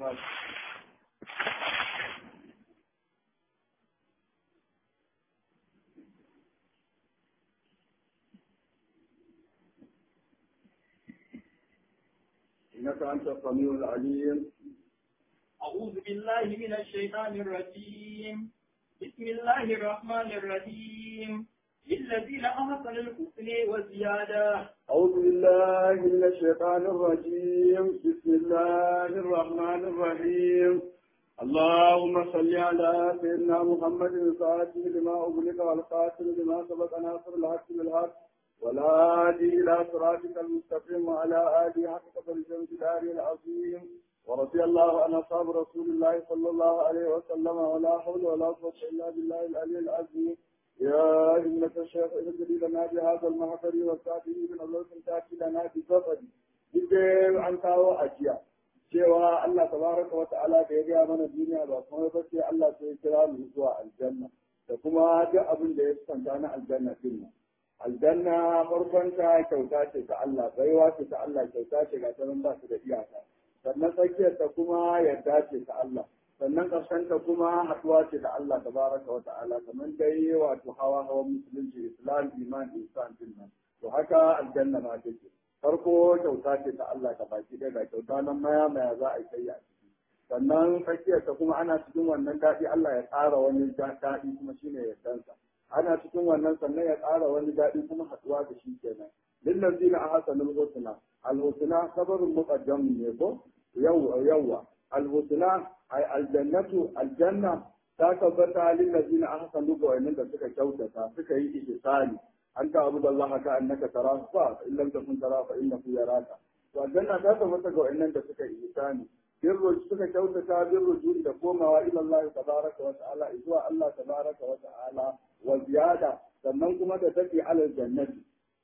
إنك أنت السميع العليم أعوذ بالله من الشيطان الرجيم بسم الله الرحمن الرحيم للذين أحسنوا الحسن وزيادة أعوذ بالله من الشيطان الرجيم بسم الله الرحمن الرحيم اللهم صل على سيدنا محمد الفاتح لما أغلق والقاتل لما سبق ناصر الحق بالحق والهادي إلى صراطك المستقيم وعلى آله حق قدر الجلال العظيم ورضي الله عن أصحاب رسول الله صلى الله عليه وسلم ولا حول ولا قوة إلا بالله العلي العظيم يا إنك الشيخ اهدري لنا بهذا المحضر والكافر من الله تأتي لنا بسفر Duk an kawo ajiya cewa Allah tabaraka wa ta'ala da ya gaya mana duniya ba kuma ba sai Allah sai ya kira mu zuwa aljanna da kuma duk abin da ya santa na aljanna din nan. Aljanna farkon ta kyauta ce ta Allah baiwa ce ta Allah kyauta ce ga ta ba su da iyaka. Sannan tsakiyar ta kuma yarda ce ta Allah. sannan ƙarshenta kuma haɗuwa ce da Allah tabaraka wa ta'ala kamar dai wato hawa hawan musulunci islam iman ihsan din nan to haka aljanna ma take farko kyauta ce ta Allah ka baki ɗaya ga kyauta nan maya maya za a yi kai a ciki sannan tsakiyarta kuma ana cikin wannan daɗi Allah ya tsara wani daɗi kuma shine yardansa ana cikin wannan sannan ya tsara wani daɗi kuma haɗuwa da shi kenan lillazina ahsanul husna al husna sabrun muqaddam ne ko yawwa yawwa الهدنة أي الجنة الجنة تكبت للذين أحسنوا وإن suka kyautata suka yi ihsani an ta'budu Allah ka annaka tarahu fa in lam takun tarahu fa innahu yaraka to aljanna ta tabbata ga wannan da suka yi ihsani birru suka kyautata birru juri da komawa ila Allah tabaraka wa ta'ala zuwa Allah tabaraka wa ta'ala wa ziyada sannan kuma da take alal jannati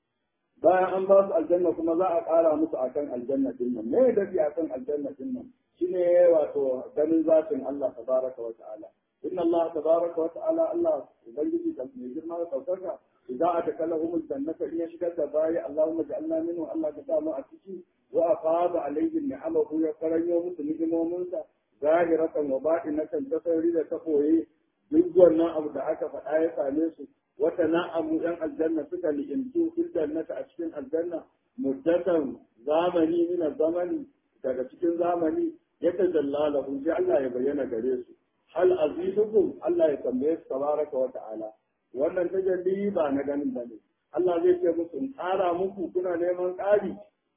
bayan an ba su aljanna kuma za a ƙara musu akan aljanna din nan me dafi akan aljanna din nan shine wato ganin zatin Allah tabaraka wa ta'ala inna Allah tabaraka wa ta'ala Allah ubangiji da mai girma da saukaka idan aka kalla humul jannata in ya shigar da bayi Allahumma ja'alna minhu Allah ka samu a ciki wa afada alaihim ni'amahu ya karanyo musu ni'imominsa zahiratan wa batinatan ta sauri da ta koyi duk wannan abu da aka faɗa ya same su wata na'amu yan aljanna suka li'imtu fil jannata a cikin aljanna muddatan zamani min zamani daga cikin zamani ya tajalla lahu sai Allah ya bayyana gare su hal azizukum Allah ya tambaye su tabaraka wa ta'ala wannan tajalli ba na ganin bane Allah zai ce musu in tsara muku kuna neman ƙari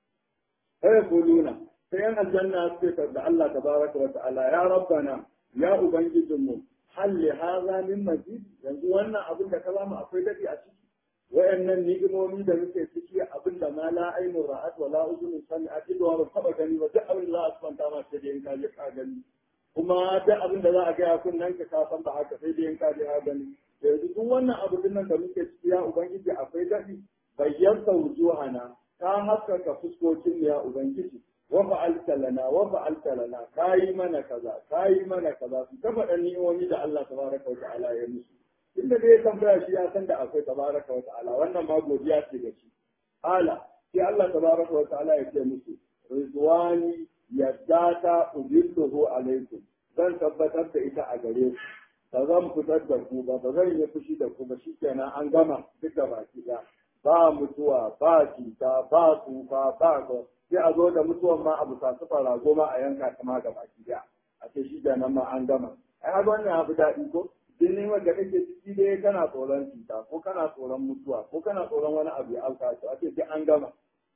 sai kuluna sai yan aljanna suke da Allah tabaraka wa ta'ala ya rabbana ya ubangijinmu hal li hadha min mazid yanzu wannan abin da ka mu akwai dadi a ciki wayannan ni'imomi da muke ciki abin da ma la ainu ra'at wa la uzun sami'at illa wa taba gani ba duk abin da za a kwanta ma sai dai in ka je ka gani kuma duk abin da za a gaya kun nan ka san ba haka sai dai in ka je ka gani yanzu duk wannan abu din nan da muke ciki ya ubangiji akwai dadi bayyanta wujuhana ka haskaka fuskokin ya ubangiji wa fa'alta lana wa fa'alta lana kayi mana kaza kayi mana kaza su ta faɗa ni'imomi da Allah tabaraka wa ta'ala ya musu inda dai tambaya shi ya san da akwai tabaraka wa ta'ala wannan ma godiya ce ga shi ala sai Allah tabaraka wa ta'ala ya ce musu rizwani yadda ta udilluhu alaikum zan tabbatar da ita a gare ku ba zan fitar da ku ba ba zan yi fushi da ku ba shikenan an gama duk da baki da ba mutuwa ba cuta ba tsufa ba ko sai a zo da mutuwan ma abu sa su fara goma a yanka ta ma ga baki da a ce shi da nan ma an gama ai haka wannan abu daɗi ko din ne wanda kake ciki dai kana tsoron cuta ko kana tsoron mutuwa ko kana tsoron wani abu ya auka to a ce sai an gama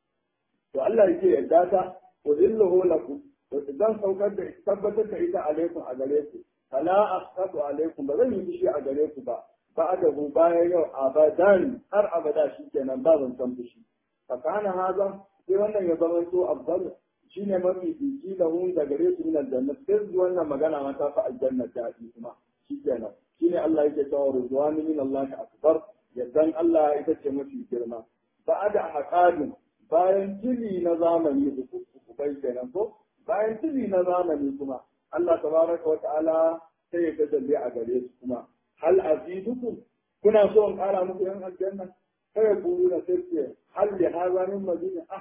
to Allah yake yarda ta udilluhu lakum to idan saukar da tabbatar da ita alaikum a gare ku fala asqatu alaikum ba zan yi fushi a gare ku ba ba da ku bayan yau abadan har abada shikenan ba zan san fushi fa kana haza sai wannan ya zama to afdal shine mafi fici da hun da gare su min aljanna sai wannan magana ma ta fa aljanna ta yi kuma shikenan shine Allah yake cewa rizwani min Allah akbar yaddan Allah ita ce mafi girma ba'ada haqadin bayan tili na zamani uku bai kenan ko bayan tili na zamani kuma Allah tabaraka wa ta'ala sai ya tajalli a gare su kuma hal azidukum kuna so in kara muku yan aljanna sai ku na sai ce hal li hadha min madina ah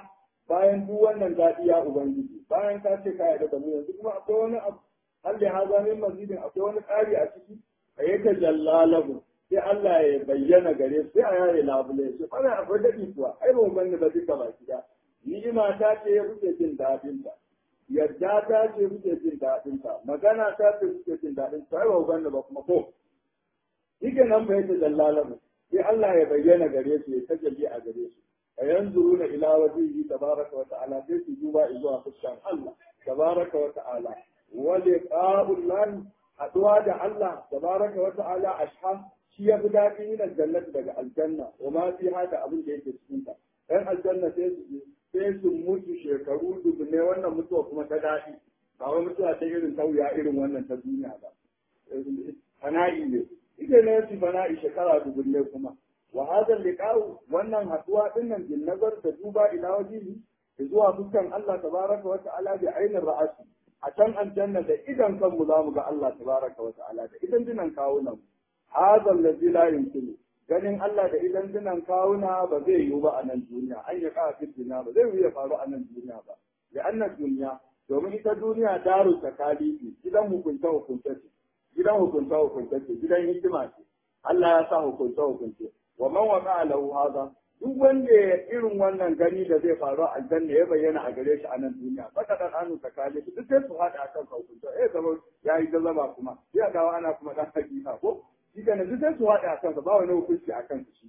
bayan duk wannan daɗi ya ubangiji bayan ka ce ka yarda da mu yanzu kuma akwai wani abu hal da haza min mazidin akwai wani ƙari a ciki a yake jallalahu sai Allah ya bayyana gare su sai a yare labule su fara akwai daɗi kuwa ai ba mu bani ba duka baki da ni'ima ta ce kuke jin daɗin ta yarda ta ce kuke jin daɗin ta magana ta ce kuke jin daɗin ta ai ba mu bani ba kuma ko Ike nan bai ta jallalahu sai Allah ya bayyana gare su ya tajalli a gare su a yanzu na ila wajihi tabaraka wa ta'ala sai su duba zuwa fuskan Allah tabaraka wa ta'ala wa liqa'ullahi haduwa da Allah tabaraka wa ta'ala ashha shi ya fi daɗi min aljannati daga aljanna wa ma fi hada abin da yake cikin ta ɗan aljanna sai su sai su mutu shekaru dubne wannan mutuwa kuma ta daɗi ba wai mutuwa ta irin tauya irin wannan ta duniya ba fana'i ne ita ne su fana'i shekara dubne kuma wa hadha liqa'u wannan haduwa din nan bin nazar da duba ila wajihi zuwa fuskan Allah tabaraka wa ta'ala bi ainin ra'asi a can aljanna da idan kanmu za mu ga Allah tabaraka wa ta'ala da idan dinan kawunan hadha allazi la yumkinu ganin Allah da idan dinan kawuna ba zai yiwu ba a nan duniya an yi kafa duniya ba zai yiwu ya faru a nan duniya ba da annan duniya domin ita duniya daru takalifi gidan hukunta hukunta ce gidan hukunta hukunta ce gidan hikima ce Allah ya sa hukunta hukunce wa man waqa lahu hadha duk wanda ya irin wannan gani da zai faru a aljanna ya bayyana a gare shi a nan duniya baka dan anu takali duk sai su hada akan hukunta eh zama yayi zama kuma sai dawo ana kuma dan hakika ko shi kana duk sai su hada akan ba wani hukunci akan shi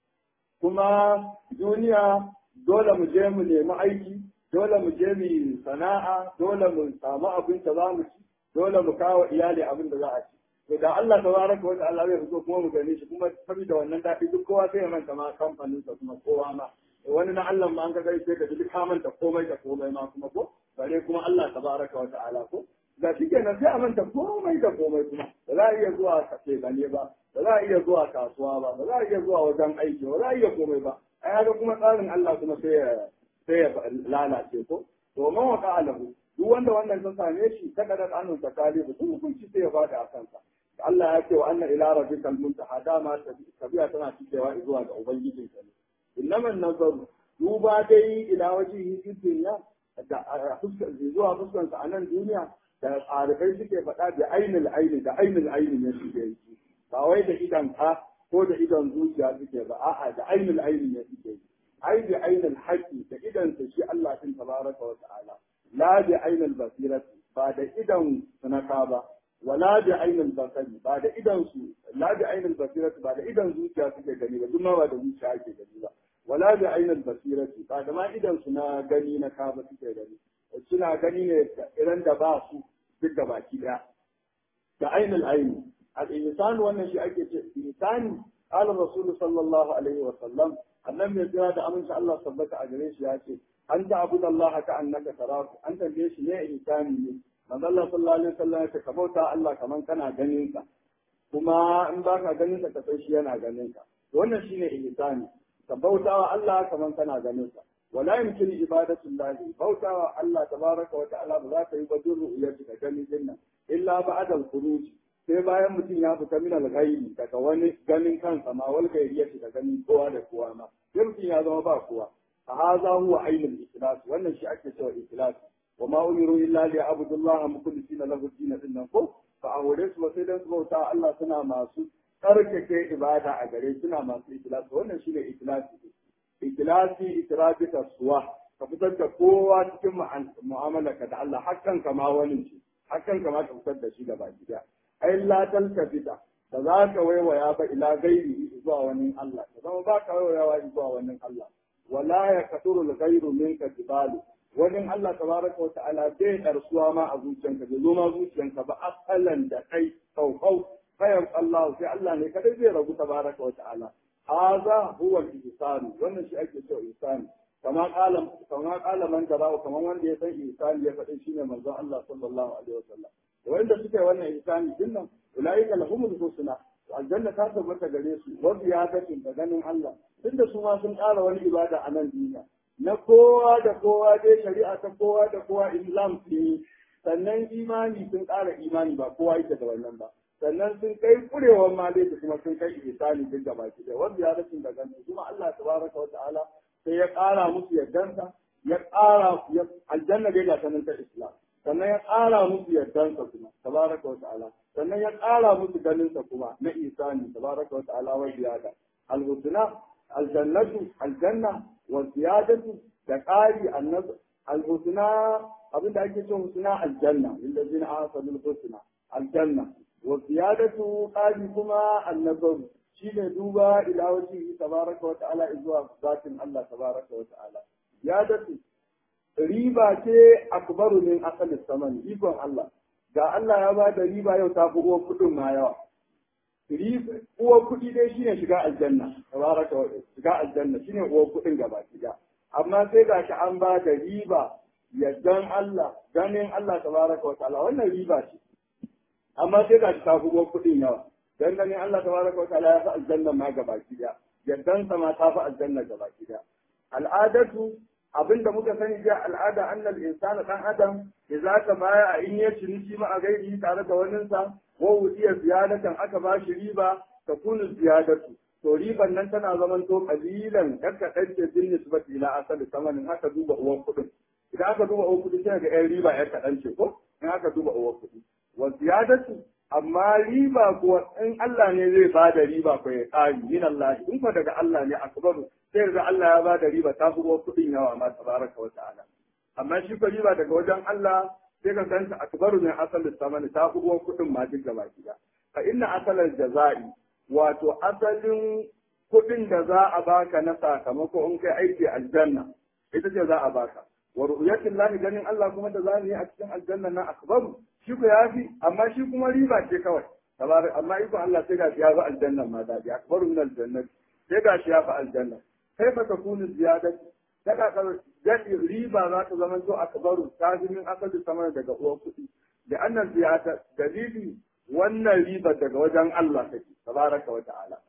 kuma duniya dole mu je mu nemi aiki dole mu je mu sana'a dole mu samu abin da za mu ci dole mu kawo iyali abin da za a ci to da Allah tabaraka wa ta'ala zai fito kuma mu gane shi kuma saboda wannan daɗi duk kowa sai ya manta ma kamfanin sa kuma kowa ma wani na Allah ma an ga sai ka duk ka manta komai da komai ma kuma ko bare kuma Allah tabaraka wa ta'ala ko da shi kenan sai a manta komai da komai kuma ba za a iya zuwa kace gane ba ba za a iya zuwa kasuwa ba ba za a iya zuwa wajen aiki ba za a iya komai ba ai haka kuma tsarin Allah kuma sai ya sai ya lalace ko to man waka alahu duk wanda wannan ta same shi ta kadar anun takali duk hukunci sai ya bada a kansa Allah ya ce wa anna ila rabbikal muntaha dama tabiya tana cikewa zuwa ga ubangijin ka ne innaman nazaru duba dai ila wajihi fi dunya da zuwa fuskan sa a nan duniya da arifai suke faɗa da ainul aini da ainul aini ne suke yi ba wai da idan ka ko da idan zuciya suke ba a'a da ainul aini ne suke yi ai da ainul haqqi da idan sa shi Allah din tabaraka wa ta'ala la da ainul basirati ba da idan sunaka ba wala da ainul basari ba da idan su la da ainul basirati ba da idan zuciya suke gani ba duk ma ba da zuciya ake gani ba wala da ainul basirati ba da ma idan su na gani na ka ba suke gani suna gani ne irin da ba su duk da baki daya da ainul aini al-insan wannan shi ake ce insani qala rasul sallallahu alaihi wa sallam annan mai jira da aminci Allah sabbata a gare shi ya ce an ta abu da Allah ka annaka tarahu an tambaye shi ne insani ne manzo Allah sallallahu alaihi wasallam ya ce ka bauta Allah kaman kana ganin sa kuma in ba ka ganin sa ka san shi yana ganin ka wannan shine insani ka bauta wa Allah kaman kana ganin sa wala yumkin ibadatu llahi bauta wa Allah tabaraka wa ta'ala ba za ka yi ba duru iyati ka ganin dinnan illa ba'da al-khuruj sai bayan mutum ya fita min al-ghaibi daga wani ganin kansa ma wal ghairiyati da ganin kowa da kowa ma sai mutum ya zama ba kowa فهذا هو عين الإخلاص وأن الشيء أكثر الإخلاص وما أمروا إلا ليعبدوا الله مخلصين له الدين إنهم فأولئك وسيدنا سبحانه الله سنا ما سو تركك إبادة أجري سنا ما سو إخلاص وأن الشيء إخلاص إخلاصي إترابة السوا ففتن كقوة تكون معاملة da Allah hakan kama wani shi hakan kama ka fitar da shi gaba gida ai la talkafita da za ka waiwaya ba ila gairi zuwa wani Allah da zama ba ka waiwayawa zuwa wani Allah wala ya kasuru al-ghayru minka jibalu wajen Allah tabaraka wa ta'ala bai darsuwa ma a zuciyanka bai zo ma zuciyanka ba asalan da kai kaukau kayan Allah sai Allah ne kadai zai rabu tabaraka wa ta'ala hadha huwa al-ihsan wannan shi ake cewa ihsan kama qala kama qala man jara'a kaman wanda ya san ihsan ya faɗi shine manzon Allah sallallahu alaihi wasallam wanda suka yi wannan ihsani dinnan ulaika lahumul husna aljanna ta tabbata gare su wa ziyadatin da ganin Allah tunda su ma sun ƙara wani ibada a nan duniya na kowa da kowa dai shari'a ta kowa da kowa islam ne sannan imani sun ƙara imani ba kowa yake da wannan ba sannan sun kai kurewar ma dai kuma sun kai ihsani duk da baki da wa ziyadatin da ganin kuma Allah tabaraka wa ta'ala sai ya ƙara musu yardansa ya ƙara aljanna dai ga sanin ta islam sannan ya ƙara musu yardansa kuma tabaraka wa ta'ala sannan ya ƙara musu ganinsa kuma na isani tabaraka wa ta'ala wa ziyada alhusna aljannatu aljanna wa ziyadatu da ƙari annabi alhusna abinda ake cewa husna aljanna lillazina ahsanul husna aljanna wa ziyadatu ƙari kuma annabi shine duba ila wajhi tabaraka wa ta'ala zuwa zatin Allah tabaraka wa ta'ala ziyadatu riba ce akbaru min asali saman ikon Allah ga Allah ya ba da riba yau ta fi uwar kuɗin ma yawa uwar kuɗi dai shine shiga aljanna tabaraka wa shiga aljanna shine uwar kuɗin gaba shiga amma sai ga shi an ba da riba yaddan Allah ganin Allah tabaraka wa ta'ala wannan riba ce amma sai ga shi ta fi uwar kuɗin yawa dan ganin Allah tabaraka wa ta'ala ya fi aljanna ma gaba shiga yaddan sa ma ta fi aljanna gaba shiga al'adatu abinda muka sani ga al'ada annal insana dan adam idza ka baya in ya ciniki ma a gairi tare da wannan sa wa wudiya ziyadatan aka ba shi riba ta kunu ziyadatu to riban nan tana zaman to kalilan kakka dace bin nisbati ila asali samanin haka duba uwan kudin idan aka duba uwan kudi sai ga yan riba ya kadan ce ko in aka duba uwan kudi wa ziyadatu amma riba kuwa in Allah ne zai ba da riba ko ya tsari min Allah in fa daga Allah ne akbaru sai ga Allah ya ba da riba ta fi kuɗin yawa ma tabaraka wa ta'ala amma shi ko riba daga wajen Allah sai ka ganta akbaru min asalin samani ta fi kuɗin ma duk gaba gida fa inna asalal jaza'i wato asalin kuɗin da za a baka na sakamako in kai aiki aljanna ita ce za a baka wa ru'yatin lahi ganin Allah kuma da za mu yi a cikin aljanna na akbaru shi ko yafi amma shi kuma riba ce kawai tabarak amma iko Allah sai ga ya ga aljanna ma da ya akbaru min aljannati sai ga shi ya fa aljanna kaifa takunu ziyadatu daga jadi riba za ta zama to akbaru tazimin asali sama daga uwan kuɗi da annan ziyada dalili wannan riba daga wajen Allah take tabaraka wa ta'ala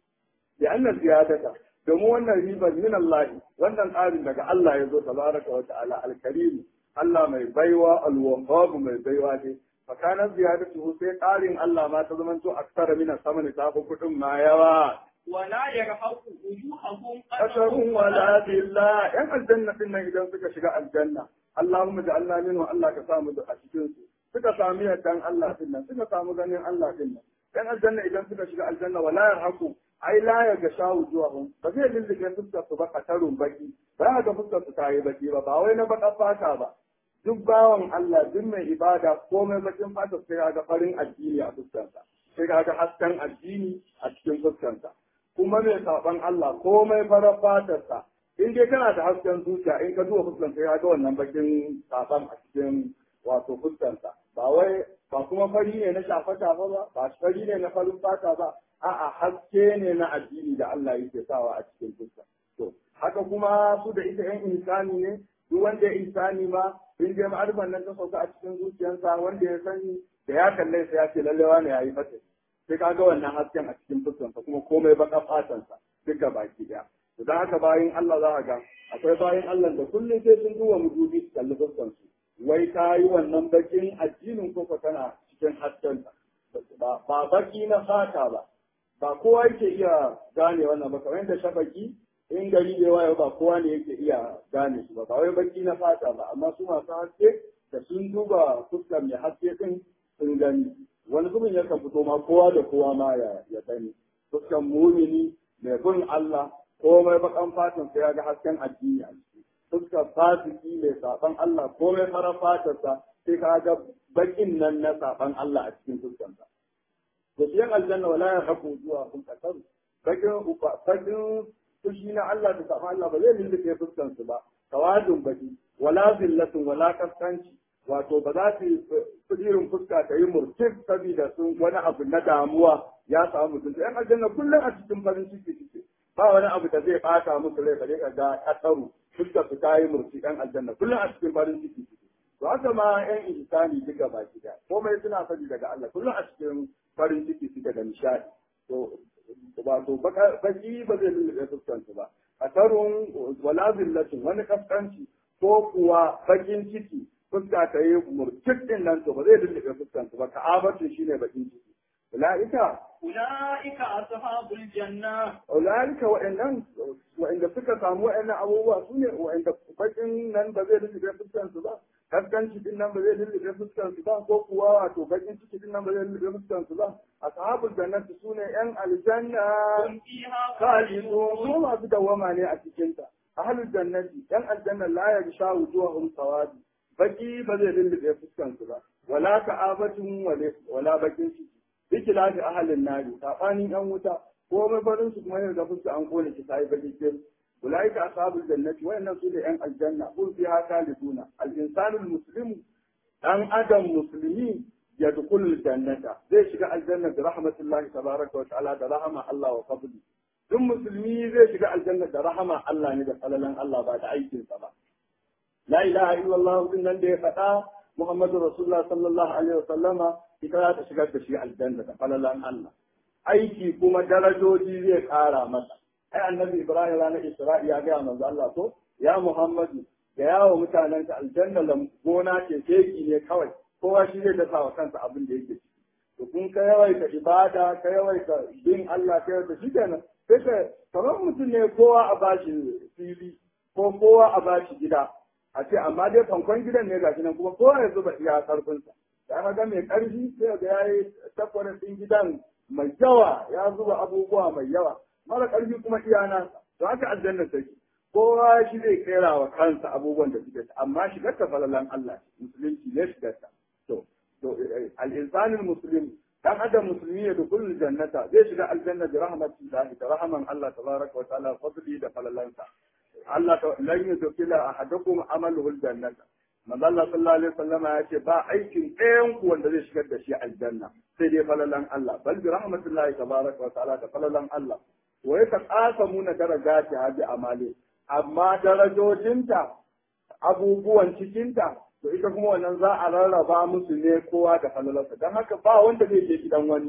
da annan ziyadata domin wannan riba min Allah wannan tsarin daga Allah ya zo tabaraka wa ta'ala alkarim Allah mai baiwa alwahhab mai baiwa ne fakanan ziyadatu sai tsarin Allah ma ta zama to aksara min sama ne ta fi kuɗin ma yawa ولا يرهق وجوههم قدر ولا ذلة yan aljanna din nan idan suka shiga aljanna Allahumma ja'alna minhu Allah ka samu a cikin su suka samu yardan Allah din nan suka samu ganin Allah din nan yan aljanna idan suka shiga aljanna wala yarhaqu ai la ya ga shawu zuwa ba zai lillike fuskar su ba katarun baki ba ga fuskar su ta yi baki ba ba wai na baka fata ba duk bawan Allah duk mai ibada komai bakin fata sai ga farin addini a fuskarsa sai ga hasken addini a cikin fuskarsa kuma mai saban Allah komai farar fatarsa in dai kana da hasken zuciya in ka zuwa fuskan sai ga wannan bakin saban a cikin wato fuskansa ba wai ba kuma fari ne na shafa shafa ba ba fari ne na farin fata ba a'a haske ne na addini da Allah yake sawa a cikin fuska to haka kuma su da ita yan insani ne duk wanda ya insani ma in dai ma'arifan nan ta sauka a cikin zuciyarsa wanda ya sani da ya kalle sai ya ce lallewa ne yayi fata sai ka ga wannan hasken a cikin fuskansa kuma komai baka fatansa duk ga baki daya to dan haka bayan Allah za ka ga akwai bayan Allah da kullum sai sun duba mudubi su kalli fuskansu wai ka yi wannan bakin addinin ko ka kana cikin hasken ba baki na fata ba ba kowa yake iya gane wannan ba kamar yadda shafaki in gari da yawa ba kowa ne yake iya gane su ba ba wai baki na fata ba amma su masu haske da sun duba fuskar mai haske din sun gani wani zubin yakan fito ma kowa da kowa ma ya ya sani fuskan mumini mai bin Allah komai bakan fatan sai ya ga hasken addini a ciki fuskar fasiki mai saban Allah komai farar fatarsa sai ka ga bakin nan na saban Allah a cikin fuskansa da shi aljanna wala ya haku zuwa kun kasaru bakin bakin fushi na Allah da saban Allah ba zai lulluɓe fuskansu ba tawadun baki wala zillatun wala kaskanci wato ba za su irin fuska ta yi murtif saboda sun wani abu na damuwa ya samu mutum yan aljanna kullum a cikin farin ciki suke ba wani abu da zai bata musu rai bare ka ga kasaru fuska su ta yi murti yan aljanna kullum a cikin farin ciki suke to haka ma yan ihsani duka baki da komai suna sani daga Allah kullum a cikin farin ciki suke da nishadi to wato baki ba zai lullube fuskansu ba kasarun wala zillatin wani kaskanci ko kuwa bakin ciki fuska ta yi murtik din nan to ba zai lullube fuskansu ba ka'abatin shine bakin ciki ulaika أولئك أصحاب الجنة Ulaika wa'annan wa'anda suka samu wa'annan abubuwa su ne wa'anda bakin nan ba zai lullube fuskan su ba, kaskanci din nan ba zai lullube fuskan su ba, ko kuwa wato bakin ciki din nan ba zai lullube fuskan su ba. Ashabul jannati su ne ‘yan aljanna هم فيها khalidun خالدون su masu dawwama ne a cikinta. Ahlul jannati ‘yan aljanna la ya sha wujuhum sawadi baki ba zai lullube fuskan su ba. Wala ka'abatun wala bakin ciki. bikilafi ahalin nari sabanin yan wuta ko mafarin su kuma yadda fuska an kone shi sai baki kin ulaika ashabul jannati wayannan su ne yan aljanna kun fi haka liduna al insanul muslim dan adam muslimi yadkhulul jannata zai shiga aljanna da rahmatullahi tabaraka wa ta'ala da rahama Allah wa fadli duk musulmi zai shiga aljanna da rahama Allah ne da falalan Allah ba da aikinsa ba la ilaha illallah din nan da ya faɗa Muhammadu Rasulullah sallallahu alaihi wasallama ita za ta shigar da shi aljanna da falalan Allah. Aiki kuma darajoji zai ƙara masa. Ai annabi Ibrahim ranar Isra'i ya gaya manzo Allah ko ya Muhammadu da yawo mutanen ka aljanna lam gona ce keki ne kawai kowa shi zai dasa wa kansa abin da yake ciki. To kun ka yawaita ibada ka yawaita bin Allah ka yawaita shi kenan sai ka kamar mutum ne kowa a bashi fili ko kowa a bashi gida a ce amma dai fankon gidan ne gashi nan kuma kowa ya zuba iya karfinsa da aka ga mai karfi sai ga yayi takwarin din gidan mai yawa ya zuba abubuwa mai yawa mara karfi kuma iya nasa to haka aljanna take kowa shi zai kera wa kansa abubuwan da suke amma shigar ta falalan Allah musulunci ne shigar ta to to al-insanul muslim dan adam musulmi ya dukul jannata zai shiga aljanna bi rahmatillahi da rahman Allah tabaraka wa ta'ala fadli da falalansa Allah ta lan yudkila ahadakum amaluhu aljannata manzo Allah sallallahu alaihi wasallam ya ce ba aikin ɗayan ku wanda zai shigar da shi aljanna sai dai falalan Allah bal bi rahmatillahi tabaraka wa ta'ala da falalan Allah wa yataqasamuna darajati hadi amali amma darajojinta abubuwan cikinta to ita kuma wannan za a rarraba musu ne kowa da falalarsa don haka ba wanda zai je gidan wani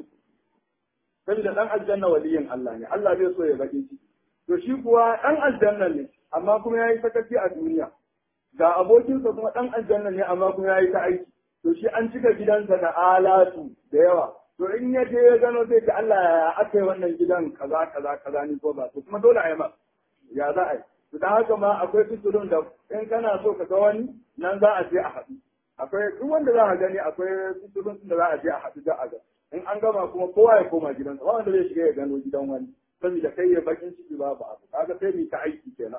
saboda dan aljanna waliyin Allah ne Allah zai so ya baki ciki to shi kuwa dan aljanna ne amma kuma yayi sakaci a duniya ga abokinsa kuma dan aljanna ne amma kuma yayi ta aiki to shi an cika gidansa da alatu da yawa to in ya je ya gano sai ta Allah ya aka yi wannan gidan kaza kaza kaza ni ko ba to kuma dole a yi ma ya za a yi to dan haka ma akwai fiturun da in kana so ka ga wani nan za a je a haɗu akwai duk wanda za a gani akwai fiturun da za a je a haɗu da a ga in an gama kuma kowa ya koma gidansa ba wanda zai shiga ya gano gidan wani saboda kai ya bakin ciki babu abu kaga sai mu ta aiki kenan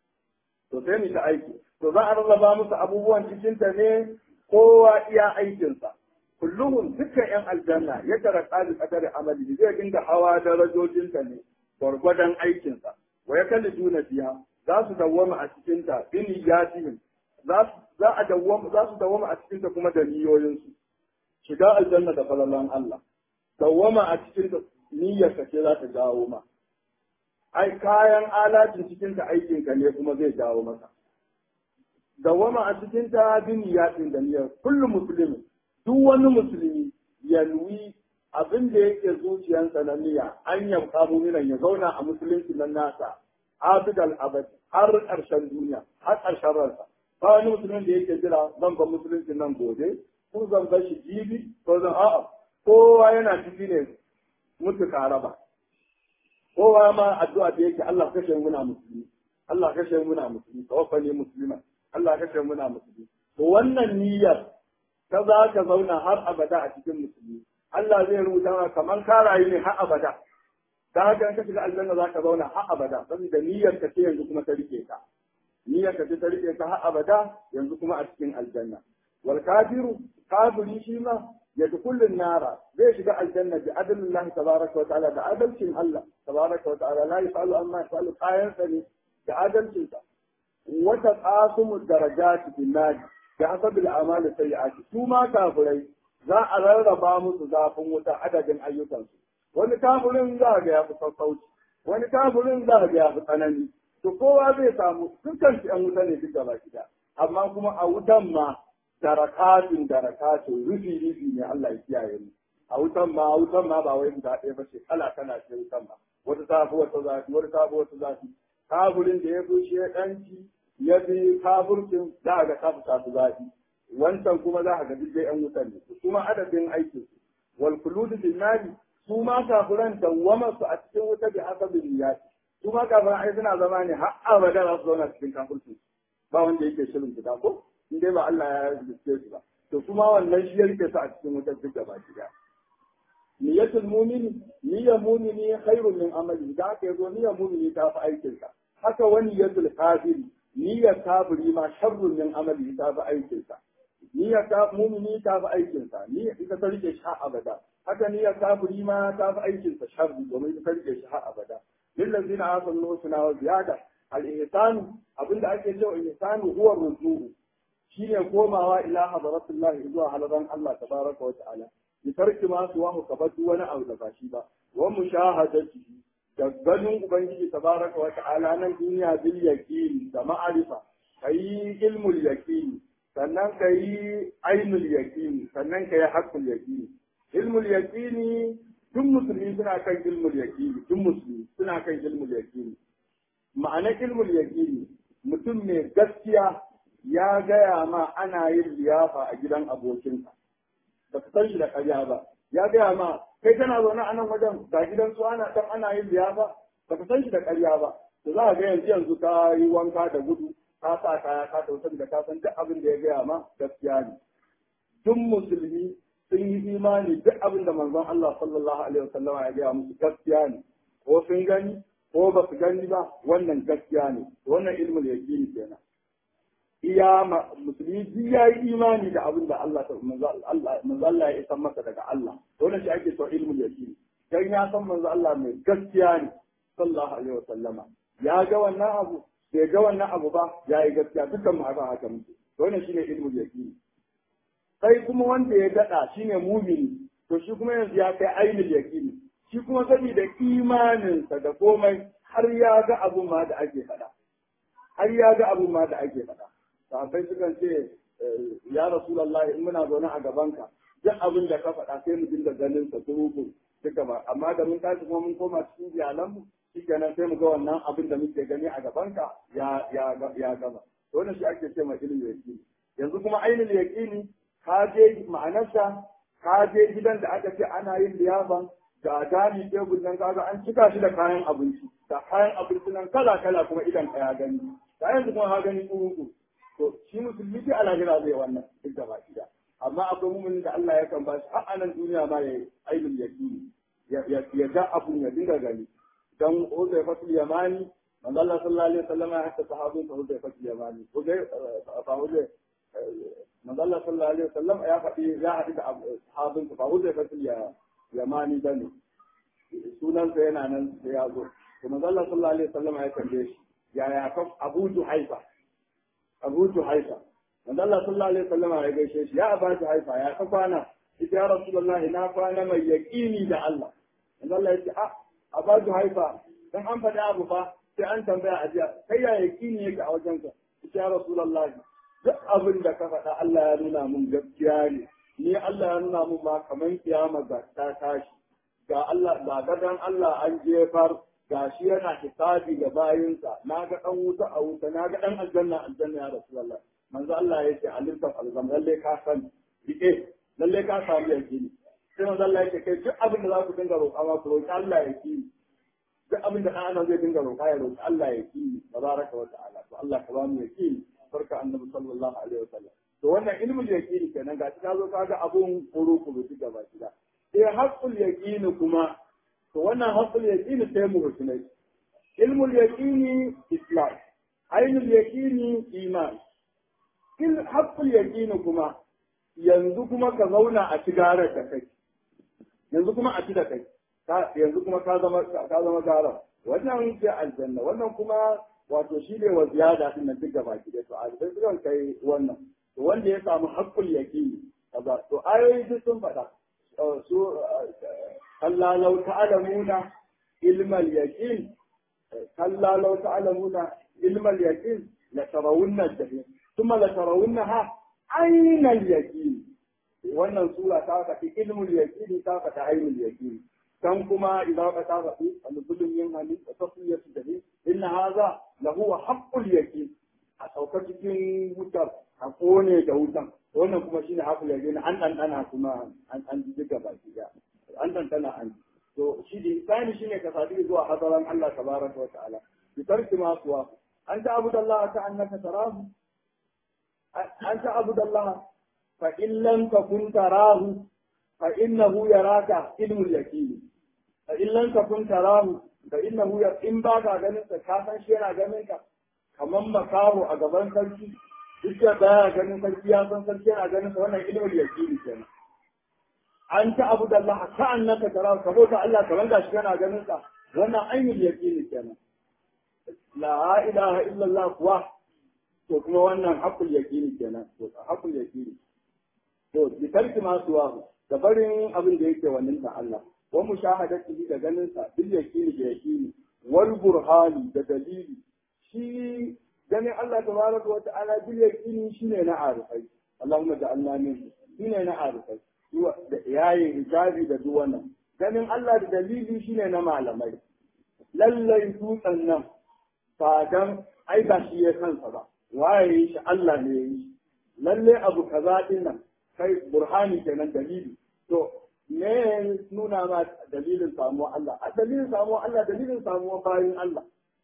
to sai mu ta aiki to za a rarraba musu abubuwan cikin ta ne kowa iya aikinsa kulluhum dukkan yan aljanna ya tara qali qadari amali zai dinga hawa darajojin ta ne gwargwadon aikinsa wa yakalli duna fiha za su dawwama a cikin ta bin yatihim za za a dawwama za su dawwama a cikin ta kuma da niyoyinsu shiga aljanna da falalan Allah dawwama a cikin ta niyyar ka ce za ta jawo ma ai kayan alatin cikin ta aikin ka ne kuma zai jawo maka dawwama a cikin ta duniyatin da niyyar kullu muslimin duk wani musulmi ya nuyi abin da yake zuciyarsa na niyya an yamka muminan ya zauna a musulunci nan nasa abidal abad har ƙarshen duniya har ƙarshen ransa ba wani musulmin da yake jira zan ba musulunci nan gobe ko zan bar shi jibi ko zan a'a kowa yana ciki ne mutu raba. kowa ma addu'a da yake Allah kashe muna musulmi Allah kashe muna musulmi tawaffani musliman Allah kashe muna musulmi to wannan niyyar ta za ka zauna har abada a cikin musulmi Allah zai rubuta maka kamar ka rayu ne har abada da haka ka shiga aljanna za ka zauna har abada saboda niyyar ka ce yanzu kuma ta rike ka niyyar ka ce ta rike ka har abada yanzu kuma a cikin aljanna wal kafiru kafiri shi ma ya kullun nara zai shiga aljanna bi adlillahi tabaraka wa ta'ala da adalcin Allah tabaraka wa ta'ala la yasalu amma yasalu kayan sa ne da adalcin sa wa taqasumu darajati bin nadi da hasabil amali sayyi'ati su ma kafirai za a rarraba musu zafin wuta adadin ayyukansu wani kafirin za ga ya fi sassauci wani kafirin za ga ya fi tsanani to kowa zai samu dukkan su yan wuta ne duk gaba gida amma kuma a wutan ma darakatun darakatun rufi rufi ne Allah ya kiyaye mu a wutan ma a wutan ma ba wai guda ɗaya ba ce kala kana ce wutan ma wata ta fi wata zafi wata ta fi wata zafi kafirin da ya fi shi ɗanci ya fi kafircin za a ga kafi ta fi zafi wancan kuma za a ga duk dai yan wutan ne kuma adadin aikin su wal khulud bin nari su ma kafiran dawwama su a cikin wuta bi hasabin niyyat su ma kafiran ai suna zama ne har abada za su zauna cikin kafirci ba wanda yake shirin fita ko in dai ba Allah ya riske su ba to kuma wannan shi ya rike su a cikin wutar duk gaba ɗaya niyyatul mu'mini niyyar mu'mini khairun min amali da aka yazo niyyar mu'mini ta fi aikin sa haka wani niyyatul kafiri niyyar kafiri ma sharrun min amali ta fi aikin sa niyyar ta mu'mini ta fi aikin sa niyyar ita ta rike shi har abada haka niyyar kafiri ma ta fi aikin sa sharri domin ita ta rike shi har abada lillazina asanu husna wa ziyada al-ihsanu abinda ake cewa ihsanu huwa ruju'u shine komawa ila hadratullahi zuwa halaran Allah tabaraka wa ta'ala bi tarki ma su wahu ka duk wani abu da ba shi ba wa mushahadati da ganin ubangiji tabaraka wa ta'ala nan duniya bil yaqin da ma'arifa kai ilmul yaqin sannan kai ainul yaqin sannan kai haqqul yaqin ilmul yaqin duk musulmi suna kan ilmul yaqin duk musulmi suna kan ilmul yaqin ma'ana ilmul yaqin mutum mai gaskiya ya gaya ma ana yin liyafa a gidan abokinka ba ka san shi da ƙarya ba ya gaya ma kai kana zaune a nan wajen ga gidan su ana dan ana yin liyafa ba ka san shi da ƙarya ba to za ka ga yanzu yanzu ka yi wanka da gudu ka sa kaya ka tausa da ka san duk abin da ya gaya ma gaskiya ne duk musulmi sun yi imani duk abin da manzon Allah sallallahu alaihi wasallam ya gaya musu gaskiya ne ko sun gani ko ba su gani ba wannan gaskiya ne wannan ilmul yaqini kenan iya musulmi duk ya yi imani da abin da Allah manzo Allah ya san masa daga Allah wannan shi ake so ilmul yaqin dan ya san manzo Allah mai gaskiya ne sallallahu alaihi wasallama ya ga wannan abu bai ga wannan abu ba ya yi gaskiya dukkan mu haka haka muke wannan shine ilmul yaqin sai kuma wanda ya dada shine mumini to shi kuma yanzu ya kai ainul yaqini shi kuma saboda imaninsa da komai har ya ga abun ma da ake faɗa har ya ga abun ma da ake faɗa sahabbai sukan ce ya rasulullahi in muna zaune a gabanka duk abin da ka faɗa sai mu dinga ganin sa turuku duka ba amma da mun tashi kuma mun koma cikin iyalanmu shikenan sai mu ga wannan abin da muke gani a gabanka ya ya ya gama to wannan shi ake ce ma ilmi yaqini yanzu kuma ainul yaqini ka je ma'anarsa ka je gidan da aka ce ana yin liyafan da gani tebul nan kaga an cika shi da kayan abinci da kayan abinci nan kala kala kuma idan ka ya gani da yanzu kuma ka gani turuku to shi musulmi dai alahira zai wannan duk da baki da amma akwai muminin da Allah yakan ba shi har anan duniya ma ya ailul yaqini ya ga abun ya dinga gani dan Uzay fatul Yamani manzo Allah sallallahu alaihi wasallam ya haka sahabin sa Uzay fatul Yamani Uzay fa Uzay manzo Allah sallallahu alaihi wasallam ya faɗi ya haɗu da sahabin sa fa Uzay fatul Yamani bane sunan sa yana nan sai ya zo to manzo Allah sallallahu alaihi wasallam ya tambaye shi yaya kaf Abu Juhaifa Abu Juhaifa wanda Allah sallallahu alaihi wasallam ya gaishe shi ya Abu Juhaifa ya ka kwana ita ya Rasulullah na kwana mai yaqini da Allah wanda Allah ya ce a Abu Juhaifa dan an faɗi abu fa sai an tambaya a jiya kai ya yaqini yake a wajenka ita ya Rasulullah duk abin da ka faɗa Allah ya nuna mun gaskiya ne ni Allah ya nuna mun ma kaman kiyama ga ta tashi ga Allah ga gadan Allah an jefar ga shi yana hisabi ga bayinsa na ga dan wuta a wuta na ga dan aljanna aljanna ya rasulullah manzo Allah ya ce alinta alzam lalle ka san rike lalle ka samu yakini sai manzo Allah ya ce kai duk abin da za ku dinga roƙa ma ku roƙi Allah ya ki duk abin da ɗan zai dinga roƙa ya roƙi Allah ya ki tabaraka wa ta'ala to Allah ka ba mu yakini barka annabi sallallahu alaihi wasallam to wannan ilmul yaqini kenan ga ka zo ka ga abun kuru kuru duk gaba ki da sai haqqul yaqini kuma to wannan haqqul yaqini sai mu rusunai ilmul yaqini islam ainul yaqini iman il haqqul yaqini kuma yanzu kuma ka zauna a cigarar da kai yanzu kuma a ci da kai yanzu kuma ka zama ka zama gara wannan sai aljanna wannan kuma wato shi ne wa ziyada din nan duk gaba ki da to a sai sukan kai wannan to wanda ya samu haqqul yaqini kaza to ayoyi duk sun faɗa su kalla law ta'lamuna ilmal yaqin kalla law ta'lamuna ilmal yaqin la tarawunna al-jahim thumma la tarawunnaha ayna al-yaqin wannan sura ta faɗi ilmul yaqin ta faɗi ainul yaqin kan kuma idan ka ta faɗi al-zulm yin hali wa tasfiyatu dahi inna hadha lahu haqqul yaqin a saukar cikin wutar a kone da wutan wannan kuma shine haqqul yaqin an dan dana kuma an an ji gaba ki an dan dana an to shi da isani shine ka sadu zuwa hadaran Allah tabaraka wa ta'ala bi tarki ma suwa an ta'budu Allah ka annaka tarahu an ta'budu Allah fa in lam takun tarahu fa innahu yaraka ilmul yaqin fa in lam takun tarahu fa innahu ya in ba ka ganin sa ka san shi yana ganin ka kaman makaho a gaban sarki duk da baya ganin sarki ya san sarki yana ganin sa wannan ilmul yaqin kenan an ta abu da Allah ka annaka tara ka bauta Allah ka ranga shi kana ganin sa wannan ainul yaqini kenan la ilaha illa Allah kuwa to kuma wannan hakul yaqini kenan to hakul yaqini to bi tarki ma suwa da barin abin da yake wannan ta Allah wa mushahadati da ganin sa bil yaqini da yaqini wal burhani da dalili shi ganin Allah tabaraka wa ta'ala bil yaqini shine na arifai Allahumma ja'alna min shine na arifai da yayin hijabi da duk wannan ganin Allah da dalili shine na malamai lallai dutsen nan ba dan ai ba shi ya kansa ba waye shi Allah ne ya yi lalle abu kaza din nan kai burhani kenan dalili to me nuna ma dalilin samuwa Allah a dalilin samuwa Allah dalilin samuwa bayin Allah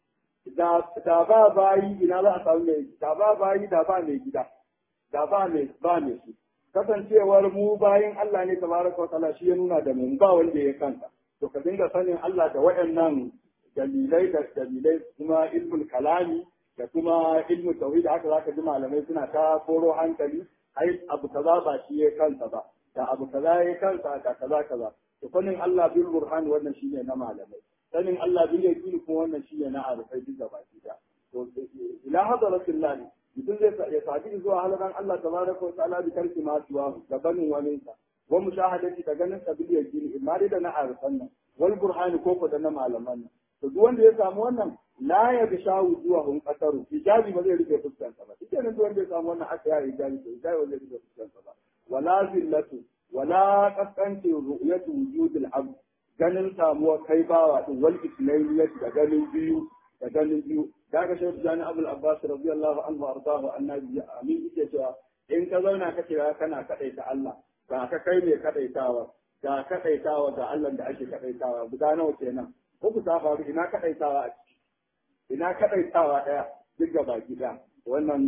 da da ba bayi ina za a samu mai da ba bayi da ba mai gida da ba mai ba mai su kasancewar mu bayin Allah ne tabaraka wa ta'ala shi ya nuna da mu ba wanda ya kanta to ka dinga sanin Allah da waɗannan dalilai da dalilai kuma ilmul kalami da kuma ilmul tauhid haka zaka ji malamai suna ta koro hankali ai abu kaza ba shi ya kansa ba da abu kaza ya kansa da kaza kaza to sanin Allah bil burhan wannan shine na malamai sanin Allah bil yaqin kuma wannan shine na arifai duka baki da to ila hadratillah mutum zai ya sadi zuwa halaran Allah tabaraka wa ta'ala bi tarki ma suwa da banin wani sa wa mushahadati da ganin sa bil yaqin imma da na arifan nan wal burhan ko ko da na malaman nan to duk wanda ya samu wannan la ya ga shawu zuwa hun kasaru hijabi ba zai rike fuskar sa ba duk nan duk wanda ya samu wannan aka yi hijabi to hijabi ba zai rike fuskar sa ba wala zillatu wala kaskanci ru'yatu wujudil abd ganin samuwa kai bawa din wal isnailiyati da ganin biyu da ganin biyu daga shehu jani abul abbas radiyallahu anhu ardahu annabi amin yake cewa in ka zauna ka ce kana kadaita Allah ga ka kai mai kadaitawa ga kadaitawa ga Allah da ake kadaitawa guda nawa kenan uku ta faru ina kadaitawa a ciki ina kadaitawa daya duk ga baki da wannan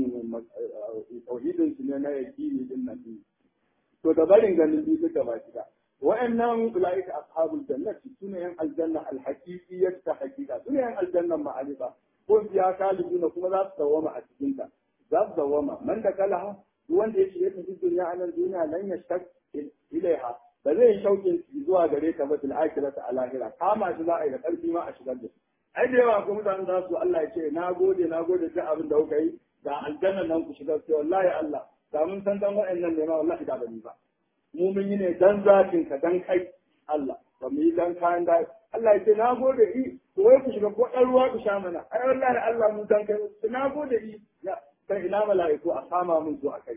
tauhidin su ne na yaqini din nan to da barin ganin biyu duk ga baki da wa'annan ulaika ashabul jannati sune yan aljanna alhaqiqiyyah ta haqiqa sune yan aljanna ma'arifa ko biya kalibuna kuma za su dawama a cikin ta za su dawama man da kalaha duk wanda ya shige cikin duniya a nan duniya lan yashtaq ilaiha ba zai yi shaukin zuwa gare ta ba fil akhirati a lahira kama shi za a yi da karfi ma a shigar da shi ai da yawa ko mutane za su Allah ya ce na gode na gode duk abin da kuka yi da aljanna nan ku shigar sai wallahi Allah da mun san dan wa'annan ne ma wallahi da bani ba mu mun yi ne dan zatin ka dan kai Allah ba mu yi dan kayan da Allah ya ce na gode i to wai ku shiga ko ɗan ruwa ku sha mana ai wallahi Allah mu dan kai na gode i sai ina mala'iku a sama mun zuwa kai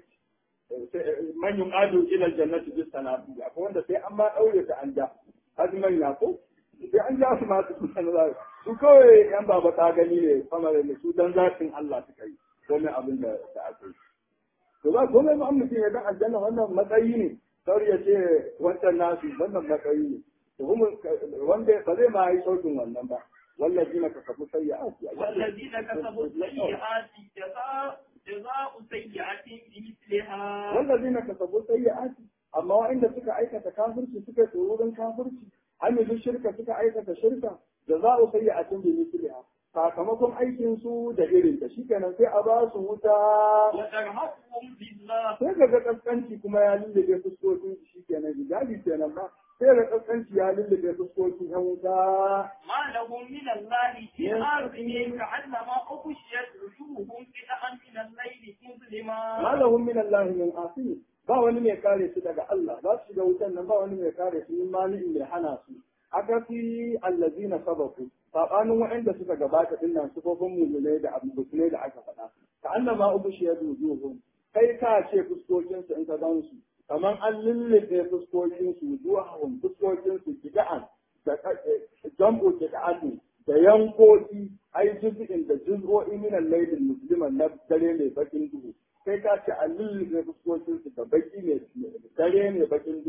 man yuqadu ila aljannati bis sanati akwai wanda sai an ma daure ta an ja azman ya ko sai an ja su ma su san za su kawai yan baba ta gani ne kamar da su dan zatin Allah suka yi komai abin da da aka yi to ba komai ba mutum ya dan aljanna wannan matsayi ne sauri ya ce wancan nasu wannan matsayi ne to kuma wanda ba zai ma yi sautin wannan ba والذين كسبوا سيئات والذين كسبوا السيئات جزاء جزاء سيئة بمثلها والذين كسبوا سيئات amma wa'inda suka aikata kafirci suka tsoron kafirci hamilu shirka suka aikata shirka da za a sayi a cin bi misliha sakamakon aikin su da irin ta shikenan sai a ba su wuta وترهقهم بالله sai ga ga kaskanci kuma ya lullube fuskokin su shikenan hijabi kenan ba sai ga kaskanci ya lullube fuskokin yan wuta ما لهم من الله من عاصم كأنما أغشيت وجوههم قطعا من الليل مظلما malahum min Allah min asiri ba wani mai kare su daga Allah za su shiga wutan nan ba wani mai kare su min mali'in mai hana su aka fi allazina sabaku sabanin waɗanda suka gabata din nan sufofin mulmulai da abubuwa da aka faɗa ka annama ubushiya dujuhum kai ka ce fuskokin su in ka gan su kamar an lullube fuskokin su wujuhum fuskokin su kida'an da jambo kida'an da yankoki ai juz'in da juz'o'i min al-laylil musliman na dare mai bakin duhu sai ka ce a lullube fuskokin su da baki ne dare ne bakin duhu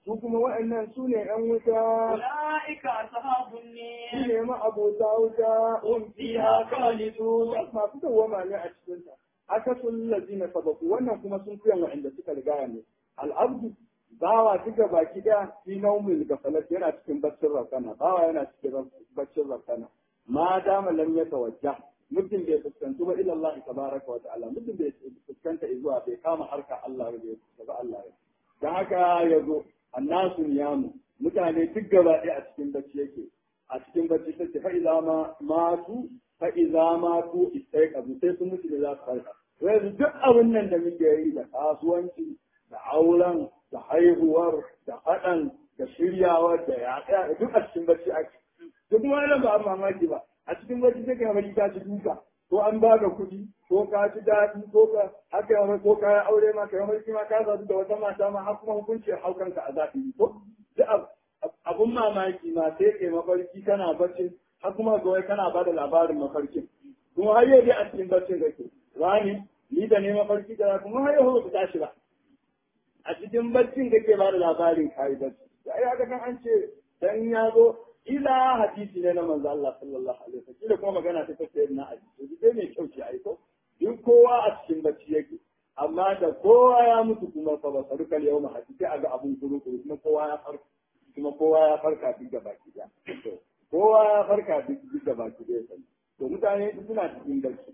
su kuma wa'annan su ne ‘yan wuta أولئك أصحاب su النار ne ma'abota wuta هم فيها خالدون masu dawwama ne a cikinta aka sun lazina sabaku wannan kuma sun fiye wa'anda suka riga ne al'abdu bawa duka baki daya fi naumin gafalat yana cikin baccin rakana bawa yana cikin baccin rakana ma dama lam ya tawajja mutum bai fuskanci ba ila Allah tabaraka wa ta'ala mutum bai fuskanta zuwa bai kama harka Allah bai fuskanta Allah ya dan haka yazo annasu niyamu mutane duk gaba ɗaya a cikin bacci yake a cikin bacci take fa idza ma matu fa idza matu istaiqazu sai sun mutu da za su farka yanzu duk abin nan da muke yi da kasuwanci da auren da haihuwar da haɗan da shiryawar da yaɗa duk a cikin bacci ake duk kuma wannan ba a mamaki ba a cikin bacci sai ka bari ka ci duka ko an ba ka kuɗi ko ka ci daɗi ko ka haka yamma ko ka yi aure ma ka yi mulki ma ka zaɓi da wata mata ma har kuma hukunci haukanka a zaɓi ko duk abun mamaki ma sai kai mafarki kana bacci har kuma ga wai kana ba da labarin mafarkin kuma har yau dai a cikin baccin kake wani ni da ne mafarki da kuma har yau ba ku tashi ba a cikin baccin kake ba da labarin kai bacci da ai haka kan an ce dan ya zo ila hadisi ne na manzo Allah sallallahu alaihi wasallam kila kuma magana ta tace na hadisi dai mai kyau ce ai ko duk kowa a cikin bacci yake amma da kowa ya mutu kuma fa basaru kal yawma hadisi aga abun kuru kuru kuma kowa ya farka kuma kowa ya farka duk da baki da kowa ya farka duk da baki da sai to mutane suna cikin bacci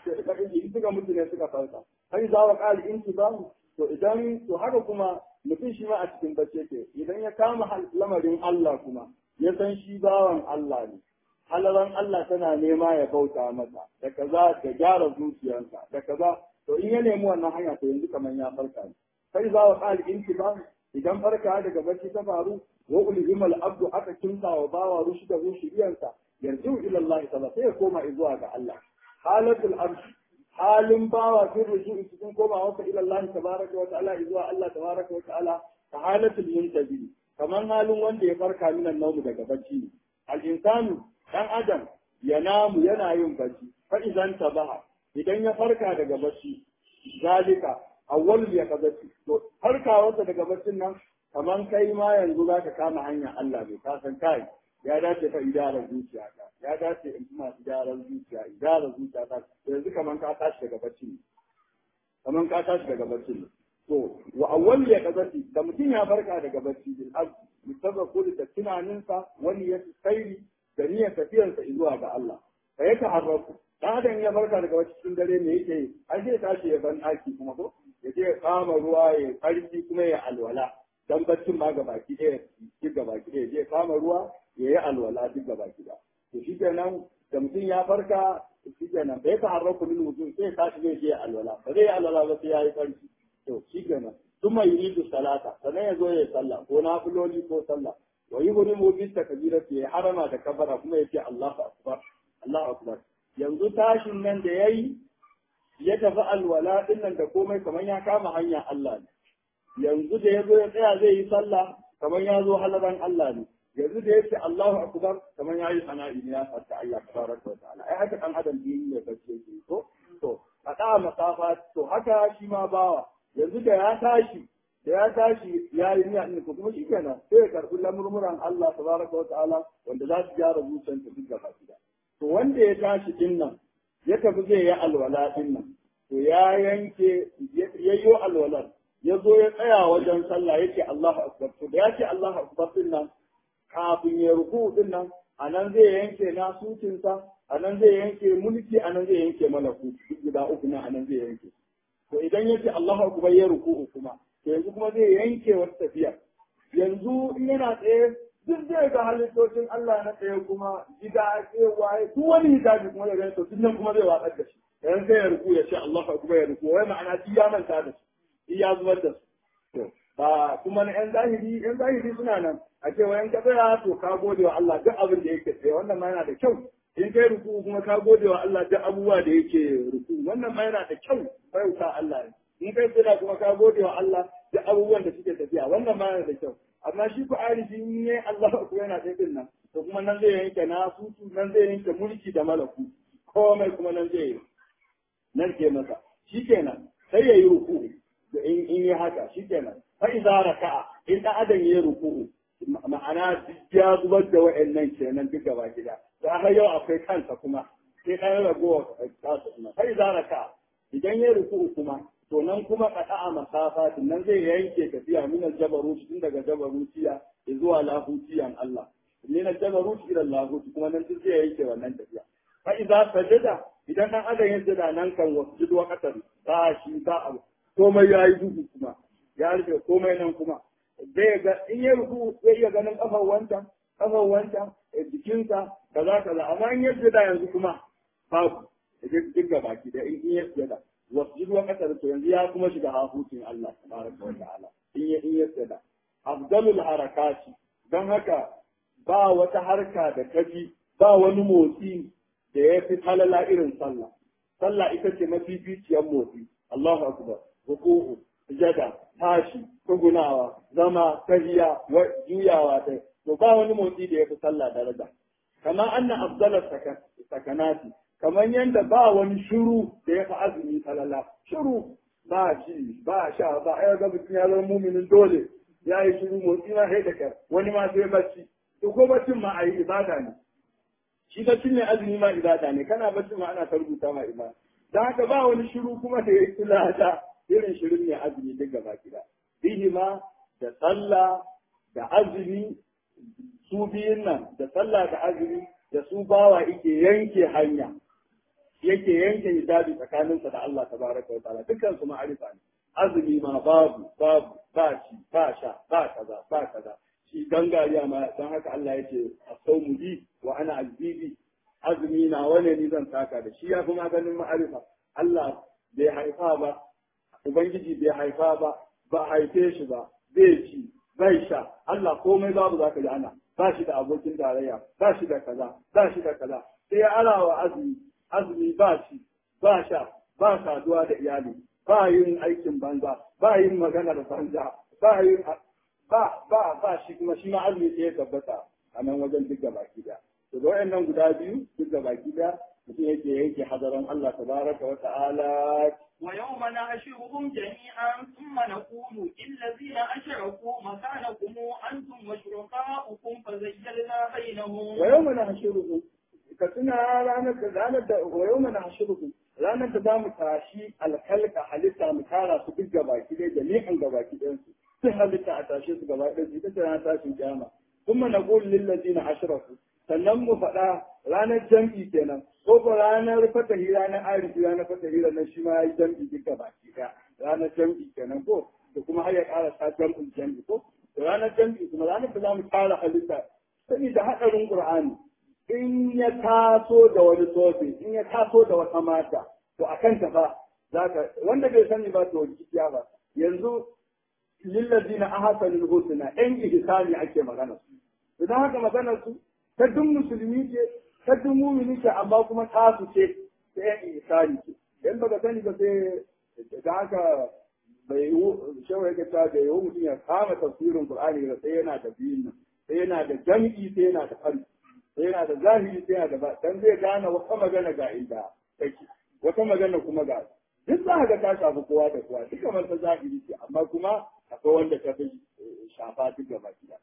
in suka mutu ne suka farka kai za wa qali in bamu to idan to haka kuma mutum shi ma a cikin bacci yake idan ya kama lamarin Allah kuma ya san shi bawan Allah ne halaran Allah tana nema ya bauta masa da kaza da gyara zuciyarsa da kaza to in ya nemi wannan hanya to yanzu kamar ya farka ne sai za wa qali in bamu idan farka daga bacci ta faru wa ulhimal abdu aka kinsa wa bawa rushda rushdiyansa yarju ila Allah ta'ala sai ya koma zuwa ga Allah halatul abd halin bawa fi rujui cikin komawa ka ila Allah tabaraka wa ta'ala zuwa Allah tabaraka wa ta'ala ka halatul muntabi kaman halin wanda ya farka minan naumu daga bacci al insanu dan adam ya namu yana yin bacci fa idan tabaha idan ya farka daga bacci zalika awwal ya kazaci to farkawarsa daga baccin nan kaman kai ma yanzu za ka kama hanyar Allah bai ka san kai ya dace fa idarar zuciya ka ya dace in kuma idarar zuciya idarar zuciya ta yanzu kaman ka tashi daga bacci ne kaman ka tashi daga bacci ne to wa awwal ya kazaci da mutum ya farka daga bacci bil ab mutabba kullu da tunaninsa wani ya tsairi da niyyar tafiyarsa zuwa ga Allah fa ya ta'arrafu dan adam ya farka daga bacci cikin dare me yake yi ai zai tashi ya ban daki kuma ko ya je ya kama ruwa ya karfi kuma ya alwala dan baccin ma gabaki ɗaya duk gabaki ɗaya je kama ruwa ya yi alwala duk gabaki ɗaya to shi kenan da mutum ya farka shi kenan bai ka harraku min mutum sai tashi zai je alwala ba zai yi alwala ba sai ya yi farki to shi kenan sun mai yi salata sannan ya zo ya yi sallah ko na filoli ko sallah wa yi huri mu bisa kabira ya harama da kabara kuma ya ce Allahu akbar Allahu akbar yanzu tashin nan da ya yi ya tafi alwala ɗin nan da komai kamar ya kama hanya Allah ne yanzu da ya zo ya tsaya zai yi sallah kamar ya zo halaran Allah ne yanzu da ya ce Allahu akbar kamar ya yi sana'i ne ya fata Allah tabaraka wa ta'ala ai haka dan adam din ne bace ke to to kada masafa to haka shi ma bawa yanzu da ya tashi da ya tashi ya yi niyya ne kuma shi kenan sai ya karbi lamurmuran Allah tabaraka wa ta'ala wanda za su gyara zuciyarsa duk gaba ɗaya to wanda ya tashi din nan ya tafi zai yi alwala din nan to ya yanke ya yi alwalar ya zo ya tsaya wajen sallah yake Allahu akbar to da yake Allahu akbar din nan kafin ya ruku din nan anan zai yanke nasutinsa anan zai yanke mulki anan zai yanke malaku duk guda uku nan anan zai yanke to idan yake Allahu akbar ya ruku kuma to yanzu kuma zai yanke wata tafiya yanzu in yana tsaye duk zai ga halittocin Allah na tsaye kuma gida ce waye duk wani hijabi kuma ya gani to duk nan kuma zai watsar da shi dan sai ya ruku ya ce Allahu akbar ya ruku wai ma'ana shi ya manta da shi ya zubar da su to ba kuma na yan zahiri yan zahiri suna nan a ce wayan ka tsaya to ka gode wa Allah duk abin da yake tsaye wannan ma yana da kyau in kai ruku kuma ka gode wa Allah duk abubuwa da yake ruku wannan ma yana da kyau bauta Allah ne in kai tsaya kuma ka gode wa Allah duk abubuwan da suke tafiya wannan ma yana da kyau amma shi ku arifi in ne Allah ku yana tsaye din nan to kuma nan zai yanke na sutu nan zai yanke mulki da malaku komai kuma nan zai yi nan ke masa shikenan sai ya yi ruku in in yi haka shikenan fa idza raka'a in da adam ya ruku'u ma'ana ya zubar da wa'annan kenan duka ba gida to aka yau akwai kansa kuma sai ɗan ragowa kasu kuma fa idza raka'a idan ya ruku'u kuma to nan kuma qada'a masafa nan zai yanke tafiya min al-jabarut tun daga jabarutiya zuwa lahutiyan Allah min al-jabarut ila lahut kuma nan duk zai yanke wannan tafiya fa idza sajada idan dan adam ya sujada nan kan wasjud wa qatar ba shi ba abu komai yayi duhu kuma ya rufe komai nan kuma zai ga in ya ruku zai iya ganin kafar wancan kafar wancan jikinsa kaza kaza amma in ya sujada yanzu kuma babu duk ga baki da in ya sujada wasjud wa qatar to yanzu ya kuma shiga hafutin Allah tabaraka wa ta'ala in ya in ya sujada afdalul harakati dan haka ba wata harka da kafi ba wani motsi da ya fi halala irin sallah. Sallah ita ce mafificiyar motsi. Allahu akbar. Ruku'u, sujada, tashi, tugunawa, zama, tahiya, juyawa ta. To ba wani motsi da ya fi sallah daraja. Kama anna afdalar sakanati. Kamar yadda ba wani shiru da ya fi azumi halala. Shiru ba shi, ba sha, ba ai ga mutum ya zama muminin dole. Ya yi shiru motsi ma sai da kyar. Wani ma sai bacci. To ko baccin ma a yi ibada ne. shi baccin ne azumi ma ibada ne kana baccin ma ana ta rubuta ma ibada dan haka ba wani shiru kuma da yake lada irin shirin ne azumi duk gaba gida bihi ma da sallah da azumi su biyun nan da sallah da azumi da su bawa yake yanke hanya yake yanke hijabi tsakaninsa da Allah tabaraka wa ta'ala dukkan su ma'arifa ne azumi ma babu babu ba shi ba sha ba kaza ba kaza shi gangariya ma don haka Allah ya ce a saumu bi wa ana azizi azumi na wane ni zan saka da shi ya fi maganin ma'arifa Allah bai haifa ba ubangiji bai haifa ba ba haife shi ba bai ci bai sha Allah komai babu zaka ji ana ba shi da abokin tarayya ba shi da kaza ba shi da kaza sai ya alawa azumi azumi ba shi ba sha ba saduwa da iyali ba yin aikin banza ba yin maganar banza ba yin ba ba ba shi kuma shi ma azumi sai ya tabbata a nan wajen duk gaba da to da wayannan guda biyu duk gaba da mutum yake yanke hadaran Allah tabaraka wa ta'ala ويوم نحشرهم جميعا ثم نقول للذين أشركوا مكانكم أنتم وشركاؤكم فزيلنا بينهم ويوم نحشرهم كتنا ranar da ranar da ويوم نحشرهم ranar da zamu tashi alkalka halitta mu tara su duk gabaki ɗaya jami'an gabaki ɗayan su sai halitta a tashe su gaba ɗaya su ita ce ranar tashin kiyama kuma na qul lil ladina ashraku sannan mu faɗa ranar jam'i kenan ko ko ranar fatahi ranar arifi ranar fatahi ranar shi ma yayi jam'i duka baki ɗaya ranar jam'i kenan ko da kuma har ya ƙara sa jam'in jam'i ko da ranar jam'i kuma ranar da zamu tara halitta saboda haɗarin qur'ani in ya taso da wani sofi in ya taso da wata mata to akan ta fa zaka wanda bai sani ba to kiya ba yanzu lillazina ahsanul husna in ihsani ake magana su idan haka magana su ta duk musulmi ce ta duk mumini ce amma kuma ta su ce ta yan ihsani ce dan baka sani ba sai da haka bai yi shawai ga ta da yau mutum ya kama tafsirin qur'ani da sai yana da biyun nan sai yana da jam'i sai yana da farki sai yana da zahiri sai yana da ba dan zai gane wata magana ga inda take wata magana kuma ga duk za ga ta shafi kowa da kowa duk kamar ta zahiri ce amma kuma akwai wanda ta fi shafa duk gaba gida.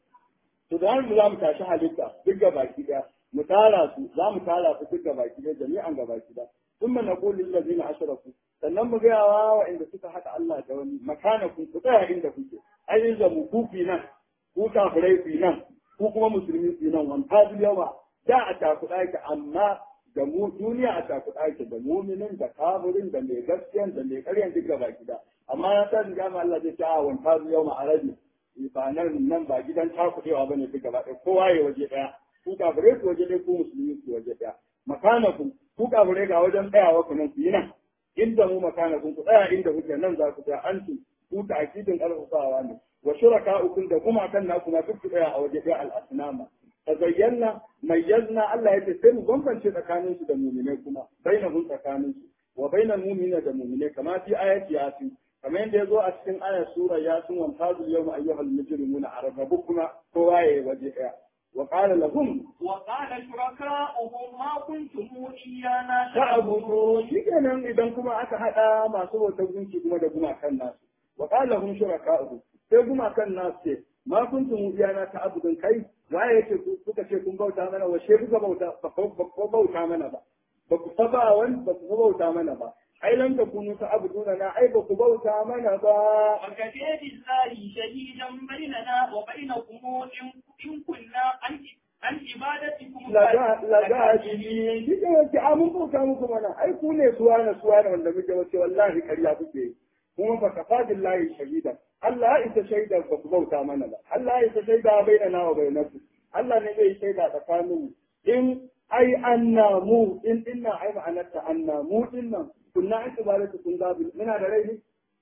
To da mu za mu tashi halitta duk gaba gida mu tara su za mu tara su duk gaba gida jami'an gaba gida. Sun mana kulin lazina ashraku sannan mu gaya wa inda suka haɗa Allah da wani makana ku ku tsaya inda kuke. Ai in zamu ku fi nan ku kafirai fi nan ku kuma musulmi fi nan wani ta yawa da a takuɗa yake amma da mu duniya a takuɗa yake da muminin da kafirin da mai gaskiyan da mai ƙaryan duk gaba gida. amma ya sa riga ma Allah zai ta a wanta zu yau ma'arabi ba nan nan ba gidan takudewa ba ne duk gaba ɗaya kowa ya waje ɗaya ku kafirai ku waje ɗaya ku musulmi ku waje ɗaya makanaku ku kafirai ga wajen tsayawa ku nan ku yi nan inda mu makanaku ku tsaya inda kuke nan za ku tsaya an ku ta'kidin ƙarfafawa ne wa shuraka'ukum da kuma kan naku ma duk ku tsaya a waje ɗaya al-asnama tazayyana mayyazna Allah ya ce sai mu bambance tsakaninsu da mu'minai kuma bainahum tsakaninsu wa bainal mu'minina da mu'minai kama fi ayati yasin kamar yadda ya zo a cikin ayar sura ya sun wanta zu yau ayyuhal mujrimuna a rarrabu kuma kowa ya yi waje ɗaya wa qala lahum wa qala shuraka'uhum ma kuntum iyana ta'budu shikenan idan kuma aka hada masu bautar gunki kuma da gumakan nasu wa qala hum shuraka'u sai kuma kan nasu ce ma kuntum iyana ta abudun kai waye yake kuka ce kun bauta mana washe kuka bauta ba ku bauta mana ba ba ku saba wani ba ku bauta mana ba ai lam takunu ta abuduna na ai ba ku bauta mana ba وكفى بالله شهيدا بيننا وبينكم إن إن كنا عن عن عبادتكم lagajini shi ke wace a mun bauta muku mana ai ku ne suwa na suwa na wanda muke wace wallahi karya kuke yi kuma fa kafa billahi shahida Allah ya isa shaida ba ku bauta mana ba Allah ya isa shaida bainana wa bainakum Allah ne zai shaida tsakanin mu in ai anna mu in dinna ai ma'anarta anna mu dinnan kunna an ibadatu kun gabi muna da rai ne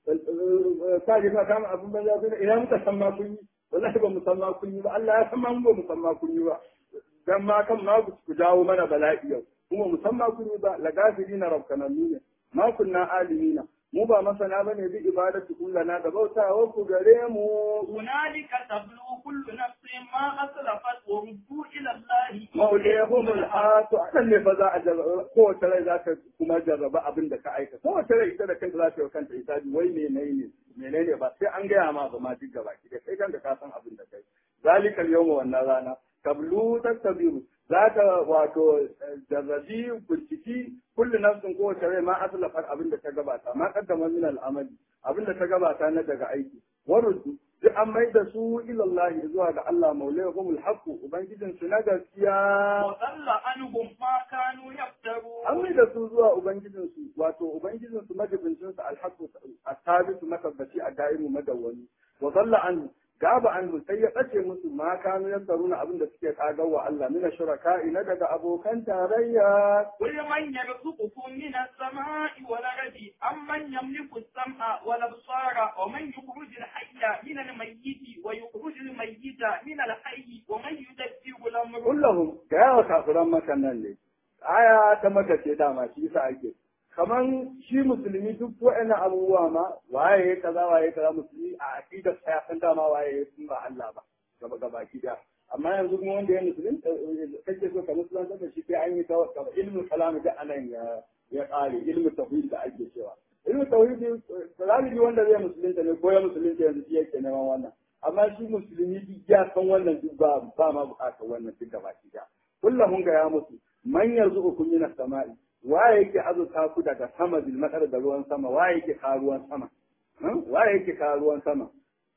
ka ji ka kama abin banza sai ina muka san ma kun yi wallahi ba mu san ma kun yi ba Allah ya san ma mu ba mu san ma kun yi ba dan ma kan ma ku jawo mana bala'i yau kuma mu san ma kun yi ba la gafirina rabbananu ne ma kunna alimina mu ba masana bane bi ibadatu kullana da bautawa ku gare mu هنالك تبلو كل نفس ما أسلفت وردوا إلى الله maulihum al-hatu anan ne fa za a jarraba kowace rai za ta kuma jarraba abin da ka aika kowace rai ita da kanta za ta yi wa kanta hisabi wai menene menene ba sai an gaya ma ba ma duk gaba ki da kai kanka ka san abin da kai zalika al-yawma wannan rana tablu tastabiru za ta wato jarrabi binciki kullu nafsin kowace rai ma aslafar abin da ta gabata ma kaddama min al-amali abin da ta gabata na daga aiki waruddu duk an mai da su ilallahi zuwa ga Allah maulahum alhaq ubangijin su na gaskiya وضل عنهم ما كانوا يفترون an mai da su zuwa ubangijin su wato ubangijin su majibincin su alhaq asabitu matabbaci a daimu madawwani wa dalla an gaba an sai ya tsace musu ma kanu yasaruna abin da suke kagawa Allah mina shuraka'i na daga abokan tarayya قل من يرزقكم من السماء والأرض أم من يملك السمع والأبصار ومن يخرج الحي من الميت ويخرج الميت من الحي ومن يدبر الأمر kullahum ga yawa kafiran makan nan ne aya ta maka ce dama shi yasa ake kaman shi musulmi duk wa'annan abubuwa ma waye ya kaza waye kaza musulmi a aqidar sa ya san dama waye ya sun ba Allah ba gaba gaba kida amma yanzu kuma wanda ya musulmi kake so ka musulunta da shi sai an yi ta ilmin kalam da anan ya ya kare ilmin tauhid da ake cewa ilmin tauhid galibi wanda zai musulunta ne ko ya musulunta yanzu shi yake neman wannan amma shi musulmi duk ya san wannan duk ba ba ma bukatar wannan duk gaba kida kullum ga ya musu man yarzuqukum minas sama'i waye yake azurta ku daga sama bil matsar da ruwan sama waye yake ka ruwan sama waye yake ka ruwan sama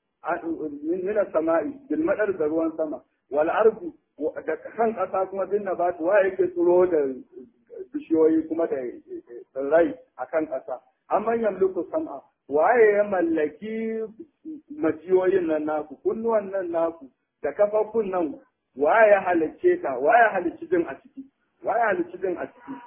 min sama'i bil matsar da ruwan sama wal ardu da kan kasa kuma bin nabat waye yake tsiro da bishiyoyi kuma da tsirrai a kan kasa amman yamliku sam'a waye ya mallaki majiyoyin nan naku kunnuwan nan naku da kafafun nan waye ya halicce ta waye ya halicci jin a ciki waye ya halicci jin a ciki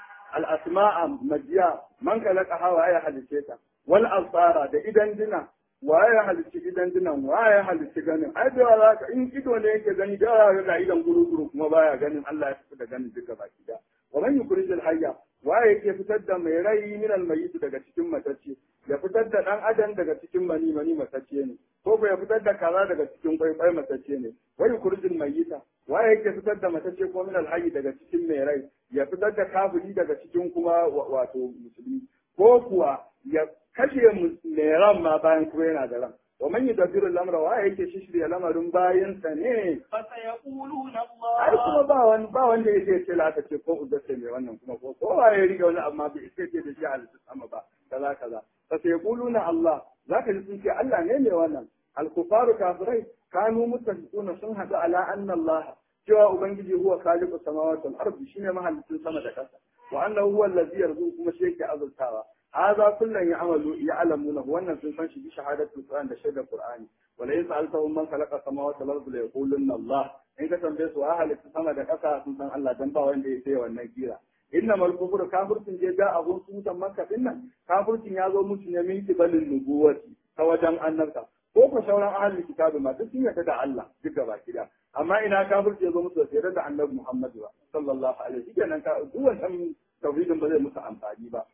al'asma'a majiya man kalaka hawa ya halice ta wal absara da idan dina waye ya halici idan dinan waye ya halici ganin ai da za ka in ido ne yake gani da ya ga idan guru guru kuma baya ganin Allah ya tafi da ganin duka baki da wa man yukhrijul hayya waye yake fitar da mai rai min al mayyit daga cikin matacce ya fitar da dan adam daga cikin mani mani matacce ne ko ko ya fitar da kaza daga cikin kwaikwai matacce ne wa yukhrijul mayyita waye yake fitar da matacce ko min al hayy daga cikin mai rai ya fitar da kafiri daga cikin kuma wato musulmi ko kuwa ya kashe mai ran ma bayan kuma yana da ran wa man yudabbiru al-amra wa yake shishirya lamarin bayan sa ne فسيقولون ai kuma الله ba wani ba wanda yake ce la ta ce ko udace mai wannan kuma ko ko ya riga wani amma bai ce ce da shi halittu sama ba kaza kaza fa sai yaquluna Allah zaka ji sun ce Allah ne mai wannan al-kufaru kafirai kanu mutafiquna sun hadu ala anna Allah cewa ubangiji huwa khaliqus samawati wal ardi shine mahallicin sama da ƙasa wa annahu huwa allazi yarzuqu kuma shi yake azurtawa hadha kullun ya'malu ya'lamuna wannan sun san shi bi shahadatul qur'an da shaidar qur'ani wala in sa'altahum man khalaqa samawati wal ardi la yaqulunna Allah in ka tambaye su halitta sama da ƙasa sun san Allah dan ba wanda ya sai wannan kira innamal kufru kafircin je ga abun sutan makka dinnan kafircin ya zo musu ne min kibalin nubuwati ta wajen annabta ko ko sauran ahlul kitabi ma duk sun yarda da Allah duk gaba kida amma ina kafirci ya zo musu da yarda da annabi Muhammad ba sallallahu alaihi kenan ka duk wannan tauhidin ba zai musu amfani ba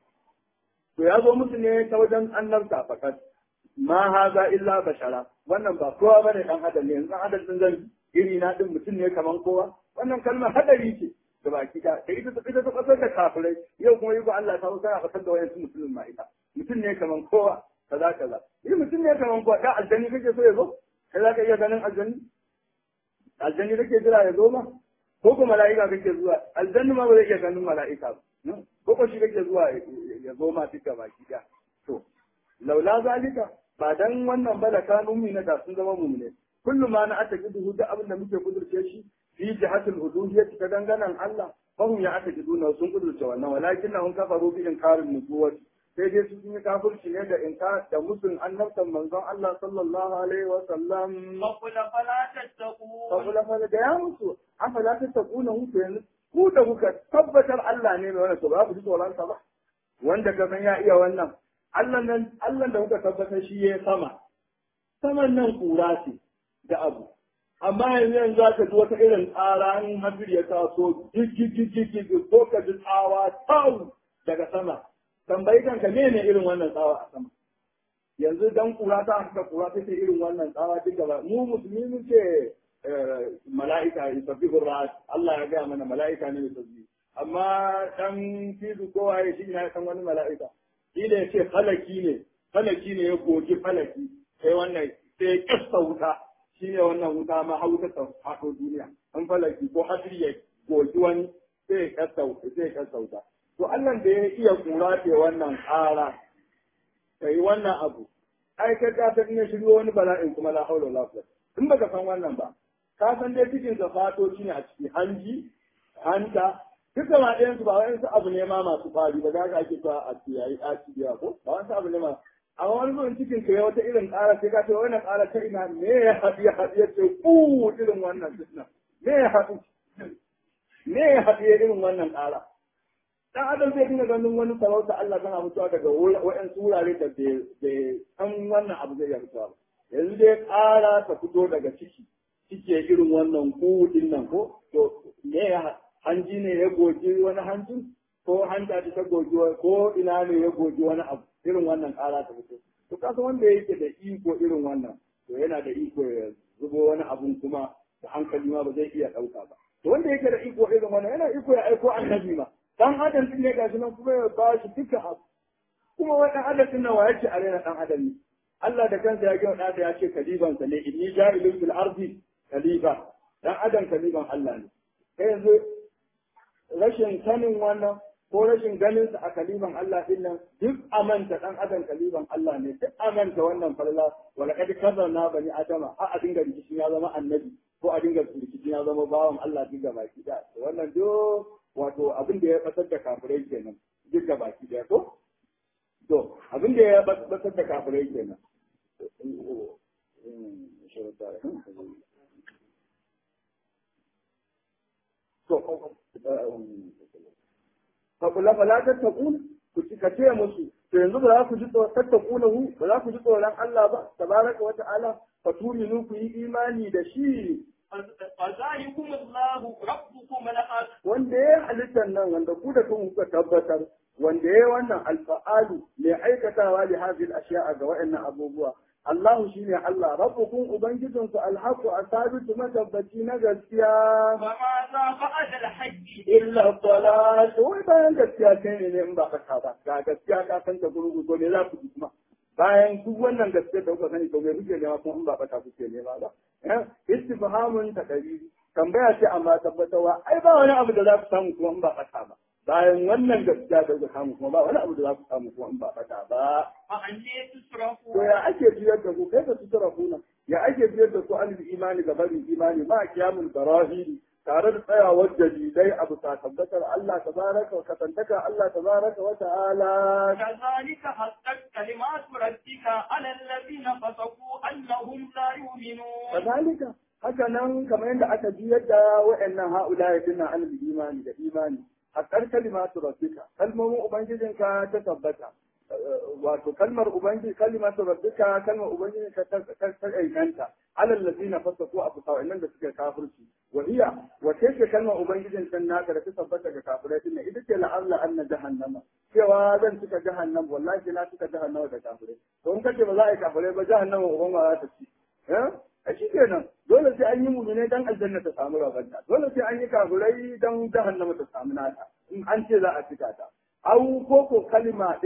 to ya zo musu ne ta wajen annabta fakat ma haza illa bashara wannan ba kowa bane dan adam ne yanzu adam din zan iri na din mutum ne kaman kowa wannan kalmar hadari ce da baki da da ita ita ta kasar da kafirai yau kuma yi ba Allah ta wuce a kasar da wayansu musulmin ma ita mutum ne kaman kowa kaza kaza ni mutum ne kaman ko da aljani kake so ya zo kai za ka iya ganin aljani aljani kake jira ya zo ma ko ko mala'ika kake zuwa aljanni ma ba zai iya ganin mala'ika ba ko ko shi kake zuwa ya zo ma duka baki da to laula zalika ba dan wannan ba da kanu mu na da sun zama mu ne kullum ma na ata kidu da abin da muke kudurce shi fi jihatul uluhiyyah ta danganan Allah fahum ya ata kidu na sun kudurce wannan walakin na hun kafaru bi inkarin nubuwati sai dai su yi kafirci ne da inka da musun annabtan manzon Allah sallallahu alaihi wa sallam فقل فلا تتقون saboda fa da ya musu afala ta takuna muku yanzu ku da kuka tabbatar Allah ne mai wannan to ba ku ji tsoron sa ba wanda ka san ya iya wannan Allah nan Allah da kuka tabbatar shi ya sama saman nan kura ce da abu amma yanzu yanzu za ka ji wata irin tsara in hafir ya taso gigigigigi ko ka ji tsawa tau daga sama tambayi kanka me ne irin wannan tsawa a sama yanzu dan kura ta haka kura ta ce irin wannan tsawa duk gaba mu musulmi mun ce mala'ika yusabbihu ra'at Allah ya gaya mana mala'ika ne yusabbi amma dan fizu ko waye shi ne san wani mala'ika shi da yace falaki ne falaki ne ya goji falaki sai wannan sai ya kasta wuta shi ne wannan wuta ma hauta ta faɗo duniya an falaki ko hadiri ya goji wani sai ya kasta sai ya kasta wuta to Allah da ya iya kura ce wannan ƙara kai wannan abu ai kai ka san ne shiryo wani bala'in kuma la haula wala quwwata in baka san wannan ba ka san dai cikin sa fatoci ne a ciki hanji hanta duk da ɗayan su ba wani su abu ne ma masu fari ba za ka ake cewa a ciyayi a cibiya ko ba wani abu ne ma amma wani zuwan cikin ka ya wata irin ƙara sai ka ce wannan ƙara ta ina me ya haɗu ya haɗu ya ce ku irin wannan fitna me ya haɗu me ya haɗu ya irin wannan ƙara dan adam zai dinga ganin wani sarauta Allah tana mutuwa daga wa'ansu wurare da bai san wannan abu zai mutuwa ba yanzu dai ƙara ta fito daga ciki cike irin wannan kudin nan ko to me ya hanji ne ya goji wani hanjin ko hanta ta goji ko ina ne ya goji wani abu irin wannan ƙara ta fito to kasa wanda yake da iko irin wannan to yana da iko ya zubo wani abun kuma da hankali ma ba zai iya ɗauka ba to wanda yake da iko irin wannan yana iko ya aiko annabi ma dan adam din ne gashi nan kuma ya ba shi duka abu kuma wai dan adam din nan wa yake a rena dan adam ne Allah da kansa ya gina ɗansa ya ce kalibansa ne inni ja'ilun fil ardi kalifa dan adam kaliban Allah ne kai yanzu rashin sanin wannan ko rashin ganin sa a kaliban Allah din nan duk amanta dan adam kaliban Allah ne duk amanta wannan falala wala kad kazarna bani adama a a dinga rikicin ya zama annabi ko a dinga rikicin ya zama bawan Allah duk baki da wannan duk wato abin da ya batar da kafirai kenan duk baki da ko to abin da ya batar da kafirai kenan Fakula fala tattakun ku ci ka ce musu to yanzu ba za ku ji tattakuna hu ba za ku ji tsoron Allah ba tabaraka wa ta'ala fa tuminu ku yi imani da shi فذلكم الله ربكم الأحد wanda ya halittar nan wanda ku da kun kuka tabbatar wanda ya wannan alfa'alu mai aikatawa li hadhihi al-ashya'a ga wa'annan abubuwa Allah shine Allah rabbukum ubangijin ku alhaqu asabitu matabbaci na gaskiya فماذا بعد الحج illa salat wai bayan gaskiya kai ne in ba ka ba ga gaskiya ka san ta gurgu to me za ku ji kuma bayan duk wannan gaskiya da kuka sani to me kuke nema kuma in ba ka kuke nema ba eh istifhamun taqriri tambaya ce amma tabbatarwa ai ba wani abu da za ku samu kuma in ba ka ba bayan wannan gaskiya da kuka samu kuma ba wani abu da za ku samu kuma in ba ka ba فأني to تصرفون ya ake biyar da ku kai da su kuna ya ake biyar da su alil imani ga barin imani ma kiyamul barahiri tare da tsayawar dalilai abu ta tabbatar Allah tabaraka wa kasantaka Allah tabaraka wa ta'ala كذلك حقت كلمات ربك على الذين فسقوا أنهم لا يؤمنون kazalika haka nan kamar yadda aka ji yadda wa'annan ha'ula ya dinna alil imani da imani haqqar kalimatu rabbika kalmomin ubangijinka ta tabbata wato kalmar ubangiji kalimatu rabbika kalmar ubangiji ka ta ta inganta alal ladina fasaku abu sa'annan da suka kafirci wa hiya wa take kalmar ubangijin kan naka da ta tabbata ga kafirai din ita ce la'alla anna jahannama cewa zan cika jahannam wallahi na cika jahannama da kafirai to in kace ba za a yi kafirai ba jahannama uban ma za ta ci eh a shi kenan dole sai an yi mumine dan aljanna ta samu rabanta dole sai an yi kafirai dan jahannama ta samu nata in an ce za a cika ta au koko kalima din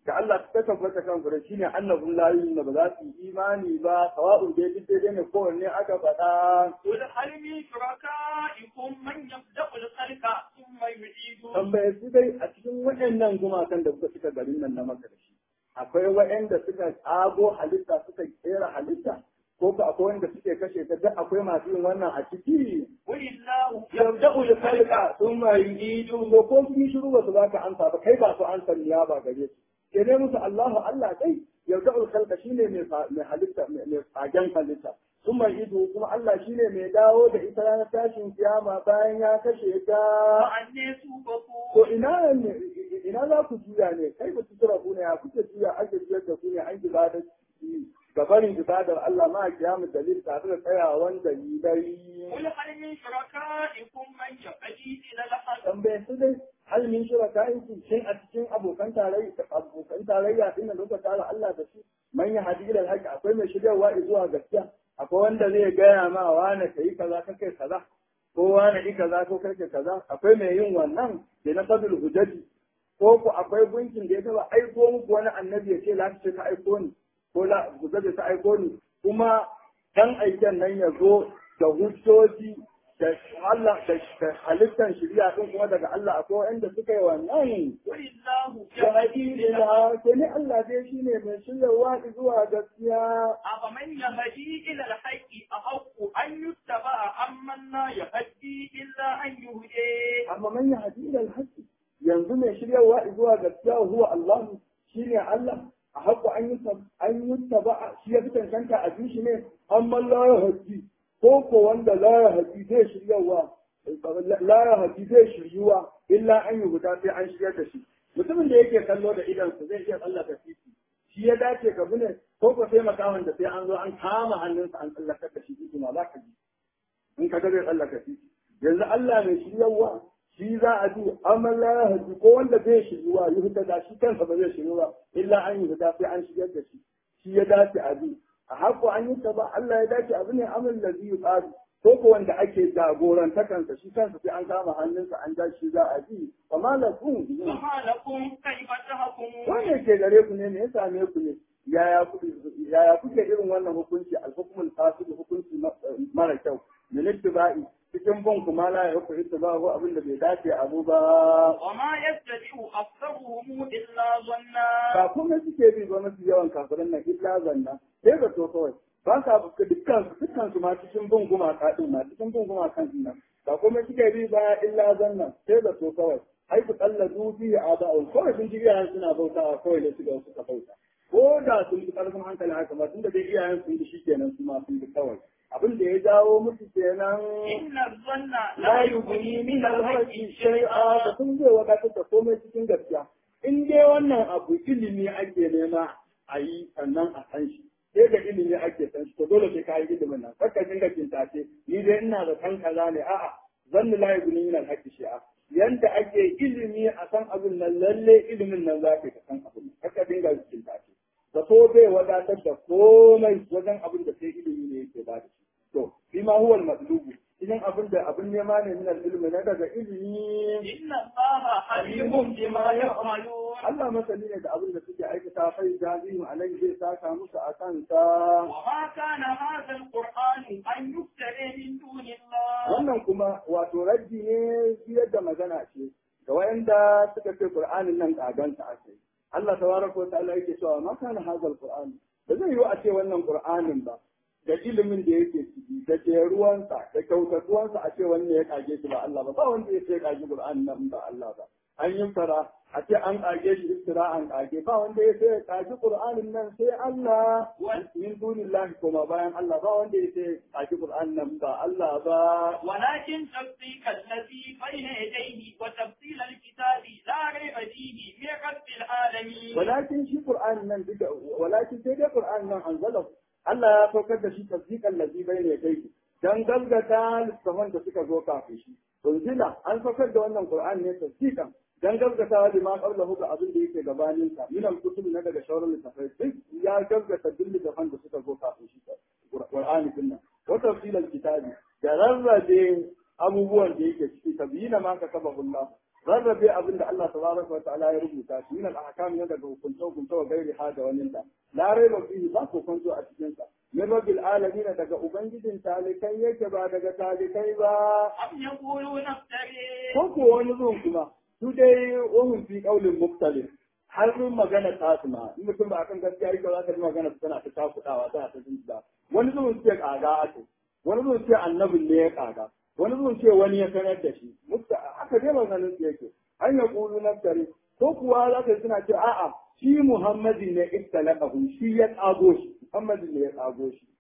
da Allah ta tabbata kan fure shine annabun la yu'minu ba za su yi imani ba sawa'un dai duk dai ne kowanne aka faɗa قل هل من شركائكم من يبدأ الخلق ثم يعيده tambaye su dai a cikin waɗannan gumakan da suka cika garin nan na maka da shi akwai waɗanda suka tsago halitta suka kera halitta ko ko akwai wanda suke kashe ta duk akwai masu yin wannan a ciki قل الله yabda'u al-khalqa thumma yu'idu ko ko sun yi shiru ba su baka amsa ba kai ba su amsa ya ba gare su ke ne musu Allahu Allah dai yabda'u al-khalqa shine mai fa- mai halitta mai mai fagen halitta thumma yu'idu kuma Allah shine mai dawo da ita ranar tashin kiyama bayan ya kashe ta فأني To توبكون ina ne ina za ku juya ne kai ba su tura ku ne ya kuke juya ake juyar da ku ne an ibadar ga barin ibadar Allah ma kiyamu dalil tare da tsayawan dalilai قل هل من شركائكم من يهدي إلى الحق tambaye su dai hal min shuraka in shin a cikin abokan tarayya abokan tarayya din da suka tara Allah da su man ya hadi ila haqi akwai mai shigarwa zuwa gaskiya akwai wanda zai gaya ma wani kai kaza ka kai kaza ko wani yi kaza ko kai kaza akwai mai yin wannan da na fadul hujjati ko ku akwai gunkin da ya taba aiko muku wani annabi ya ce la ce ka aiko ni ko la hujjati ta aiko ni kuma dan aiken nan ya zo da hujjoji da Allah da halittar shari'a din kuma daga Allah akwai wanda suka yi wannan قل الله ya يهدي haƙi إلى الحق ila ke ne Allah dai shine mai shiryawa zuwa gaskiya أفمن يهدي إلى الحق أحق أن يتبع أمن لا يهدي إلا أن يهدي amma man ya haɗi ila alhaƙi yanzu mai shiryawa zuwa gaskiya huwa Allah shine Allah a haƙu an yi an yi taba shi ya fi cancanta a bi shi ne amma la ya haɗi ko ko wanda la ya haɗi zai shiryawa la ya haɗi zai shiryuwa illa an yi guda sai an shiryar da shi mutumin da yake kallo da idansa zai iya tsallaka titi shi ya dace ka bi ne ko ko sai makawan da sai an zo an kama hannunsa an tsallakar da shi titi ma za ka ji in ka ga zai tsallaka titi yanzu Allah mai shiryarwa shi za a ji amma la ya haji ko wanda zai shiryuwa yi huta da shi kansa ba zai shiryu ba illa an yi huta sai an shigar da shi shi ya dace a bi a haƙo an yi ta ba Allah ya dace abu ne amal da zai tsari ko ko wanda ake jagoranta kansa shi kansa sai an kama hannunsa an ja shi za a bi wa malakum فما لكم كيف تحكمون wanda ke gare ku ne me ya same ku ne yaya ku yaya kuke irin wannan hukunci al-hukmul fasid hukunci ma- mara kyau min ittiba'i cikin bin kuma la ya hukmu ittiba'u abin da bai dace abu ba وما يتبع أكثرهم إلا ظنا ba kuma suke bi ba mafi yawan kafirin nan illa zanna sai ga to kawai ba sa buka dukkan su dukkan su ma cikin bin gumaka din ma cikin bin gumakan din nan ba kuma suke bi ba illa zanna sai ga to kawai ai ku tsalladu fi aba'u kawai sun ji iyayen suna bautawa kawai da su ga suka bauta ko da sun fi karfin hankali haka ba tunda dai iyayen sun ji shikenan su ma sun ji kawai abin da ya jawo musu kenan إن الظن la yughni min al-haqqi shay'a da sun zai wadatar da komai cikin gaskiya in dai wannan abu ilimi ake nema a yi sannan a san shi sai da ilimi ake san shi to dole sai ka yi ilimin nan kakka dinga kintace ni dai ina da san kaza ne a'a zanni la yughni min al-haqqi shay'a yanda ake ilimi a san abin nan lalle ilimin nan za ka san abin nan kakka dinga kintace da so bai wadatar da komai wajen abin da sai ilimi ne yake ba da shi to shi ma huwa al-matlubu idan abin da abin nema ne min al-ilmi na daga ilimi إن الله عليم بما يعملون Allah masani ne da abin da suke aikata fai jazihim alai zai saka musu a kansa وما كان هذا القرآن أن يفترى من دون الله wannan kuma wato raddi ne biyar da magana ce ga wayanda suka ce Qur'anin nan kaganta ake Allah tabaraka wa ta'ala yake cewa ma kana hazal Qur'an ba zai yiwu a ce wannan Qur'anin ba da ilimin da yake ciki da jeruwansa da kyautatuwansa a ce wanda ya kage shi ba Allah ba ba wanda ya ce kage Qur'an nan ba Allah ba an yi fara a ce an kage shi istira an kage ba wanda ya ce kage Qur'anin nan sai Allah min dunillahi kuma bayan Allah ba wanda ya ce kage Qur'an nan ba Allah ba ولكن تصديق الذي بين يديه وتفصيل الكتاب لا ريب فيه من رب العالمين walakin shi Qur'an nan duka walakin sai dai Qur'an nan anzalahu Allah ya saukar da shi tasdiqan ladhi bayna yadayhi dan galgata littafan da suka zo kafin shi unzila an saukar da wannan Qur'an ne tasdiqan dan galgata da ma qablahu ga abin da yake gabanin sa min al-kutub na daga shawarar littafai duk ya galgata duk littafan da suka zo kafin shi Qur'ani din nan wa tafsilal kitabi da rarrabe abubuwan da yake ciki tabyina ma ka saba Allah rarrabe abin da Allah tabaraka wa ta'ala ya rubuta shi min al-ahkam ne daga hukunce hukunce wa gairi ha da wani da la raiba fihi ba ko kwanto a cikin sa min rabbil alamin daga ubangijin talikai yake ba daga talikai ba أم يقولون افتري ko ko wani zuwan kuma su dai wahun fi kaulin muktalif har mun magana ta su ma in mutum ba akan gaskiya yake za ka ji magana tana ta takudawa tana ta jinta wani zuwan ce kaga ake wani zuwan ce annabin ne ya kaga wani zuwan ce wani ya sanar da shi mutta haka dai maganin su yake an ya kulu naftari ko kuwa za ka ji suna ce a'a shi muhammadin ne istalaqahu shi ya tsago shi muhammadin ne ya tsago shi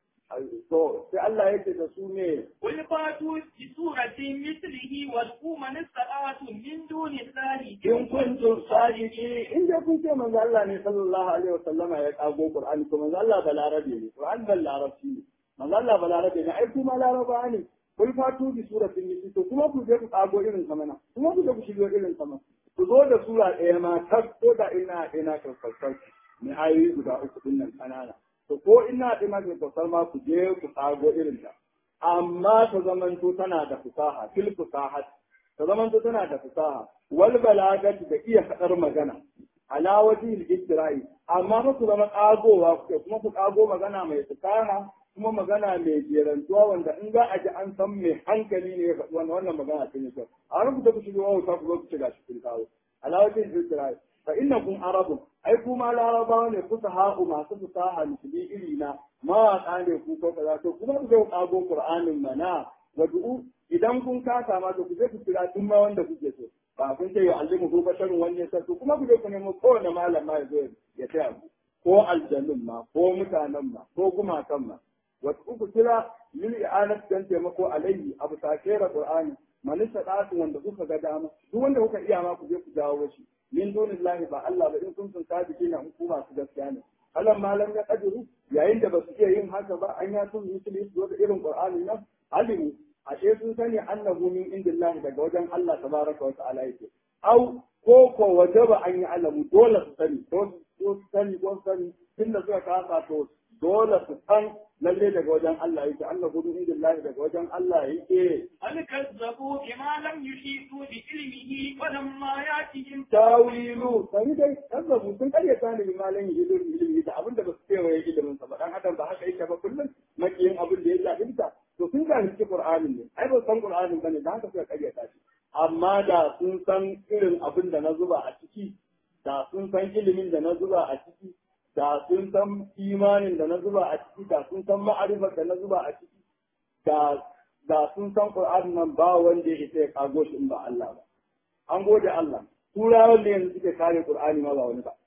to sai Allah yake da su ne قل فاتوا بسورة مثله وادعوا من استطعتم من دون الله in kuntum sadiqin in dai kun ce manzo Allah ne sallallahu alaihi wasallama ya kago Qur'ani to manzo Allah balarabe ne Qur'an bal larabci ne manzo Allah balarabe ne ai kuma laraba ne kul fatu bi suratin mithli to kuma ku je ku kago irin sa mana kuma ku je ku shigo irin sa mana ku zo da sura ɗaya ma tas ko da ina ina karkar ne ayoyi guda uku din nan kanana to ko ina ina karkar ma ku je ku kago irin ta amma ta zamanto tana da fusaha fil fusahat ta zamanto tana da fusaha wal balagati da iya faɗar magana ala wajhil istira'i amma fa ku zama kagowa kuke kuma ku kago magana mai fusaha kuma magana mai jerantuwa wanda in za a ji an san mai hankali ne ya faɗi wannan wannan magana ta ne kyau a ran ku ta ku shigo wauta ku zo ku ci gashi kun kawo ala wajhil istira'i fa innakum arabun ai kuma larabawa ne kusa ha'u masu fusaha musulmi iri na mawaƙa ne ku ko kaza to kuma ku zo kago qur'anin mana wadu'u idan kun kasa ma to ku je ku kira duk ma wanda kuke so ba kun ce ya allimu ko basharun wani ya to kuma ku je ku nemo kowane malam ma ya zo ya taya ku ko aljannun ma ko mutanen ma ko gumakan ma wasu ku kira lil i'anat dan taimako alayhi abu sakera qur'ani manista ɗasu wanda kuka ga dama duk wanda kuka iya ma ku je ku jawo shi min dunillahi ba Allah ba in kuntum sadiqina in ku masu gaskiya ne alam malam ya kadiru yayin da ba su iya yin haka ba an ya sun yusuli su da irin qur'ani nan alimu ashe sun sani annahu min indillahi daga wajen Allah tabaraka wa ta'ala yake au ko ko wajaba an yi alamu dole su sani ko su sani ko su sani tunda suka kasa to dole su san lalle daga wajen Allah yake annahu min indillahi daga wajen Allah yake هل كذبوا بما لم يحيطوا بعلمه ولما ياتهم tawilu sani dai kazzabu sun karyata ne bi malan ilimi ilimi da abin da ba su kewaye ilimin sa ba dan adam ba haka yake ba kullum makiyin abin da ya jahilta to sun jahilci qur'anin ne ai ba san qur'anin bane da haka suka karyata shi amma da sun san irin abin da na zuba a ciki da sun san ilimin da na zuba a ciki da sun san imanin da na zuba a ciki da sun san ma'arifar da na zuba a ciki da da sun san qur'anin nan ba wanda ya isa ya kago shi in ba Allah ba an gode Allah turawan da yanzu suke kare Qur'ani ma ba wani ba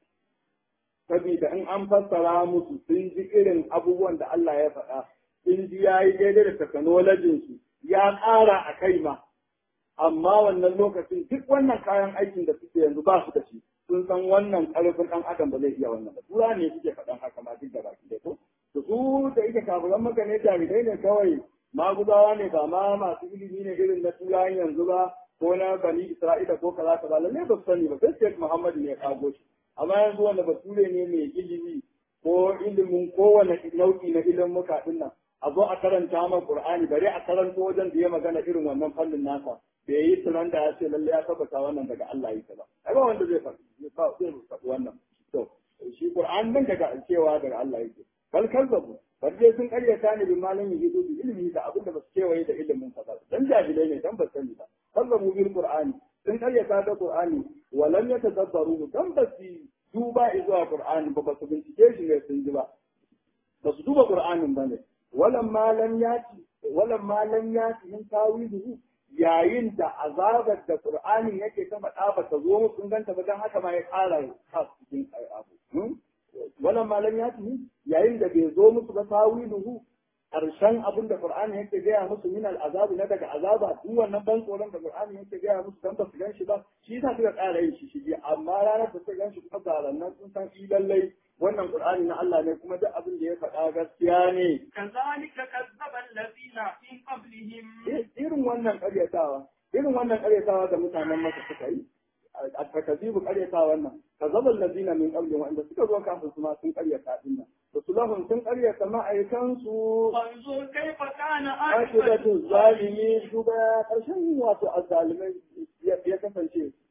saboda in an fassara musu sun ji irin abubuwan da Allah ya faɗa sun ji ya yi daidai da technologyin su ya ƙara a kai ma amma wannan lokacin duk wannan kayan aikin da suke yanzu ba su da shi sun san wannan ƙarfin ɗan adam ba zai iya wannan ba tura ne suke faɗan haka ma duk da baki da ko to su da ita kafiran maka ne jami'ai ne kawai maguzawa ne ba ma masu ilimi ne irin na turawan yanzu ba ko na bani Isra'ila ko kaza kaza lalle ba su sani ba sai Sheikh Muhammad ne ya kago shi amma yanzu wanda bature ne mai ilimi ko ilimin kowane nau'i na ilimin muka din nan a zo a karanta ma Qur'ani bare a karanto wajen da ya magana irin wannan fannin nasa bai yi tunan da ya ce lalle ya tabbata wannan daga Allah yake ba ai ba wanda zai faɗi zai faɗi wannan to shi Qur'an nan daga cewa daga Allah yake bal kazzabu bal dai sun karyata ne bi malamin yi bi ilimi da abin da ba su kewaye da ilimin sa ba dan jahilai ne dan ba sani ba kazzabu bil qur'ani sun karyata da qur'ani wa lam yatadabbaru dan ba su duba zuwa qur'ani ba ba su bincike shi ne sun ji ba ba su duba qur'anin ba ne walam ma lam yati walam ma lam yati min tawiluhu yayin da azabar da qur'ani yake ta faɗa ba ta zo musu sun ganta ba dan haka ma ya ƙara ka cikin abu walam ma lam yati yayin da bai zo musu ba tawiluhu karshen abin da Qur'ani yake gaya musu min al'azabi na daga azaba duk wannan ban tsoron da Qur'ani yake gaya musu dan ba su gan shi ba shi yasa suka ƙara yin shi shige amma ranar da suka gan shi kuma zarannan sun san shi lallai wannan Qur'ani na Allah ne kuma duk abin da ya faɗa gaskiya ne كذلك كذب الذين من قبلهم irin wannan ƙaryatawa irin wannan ƙaryatawa da mutanen masa suka yi a takazibu ƙaryata wannan kazabal ladina min qablihim wanda suka zo kafin su ma sun ƙaryata din nan rasulahum sun ƙaryata ma'aikansu وانظر كيف كان akibatu عاقبة zalimi duba karshen wato azzalimai ya kasance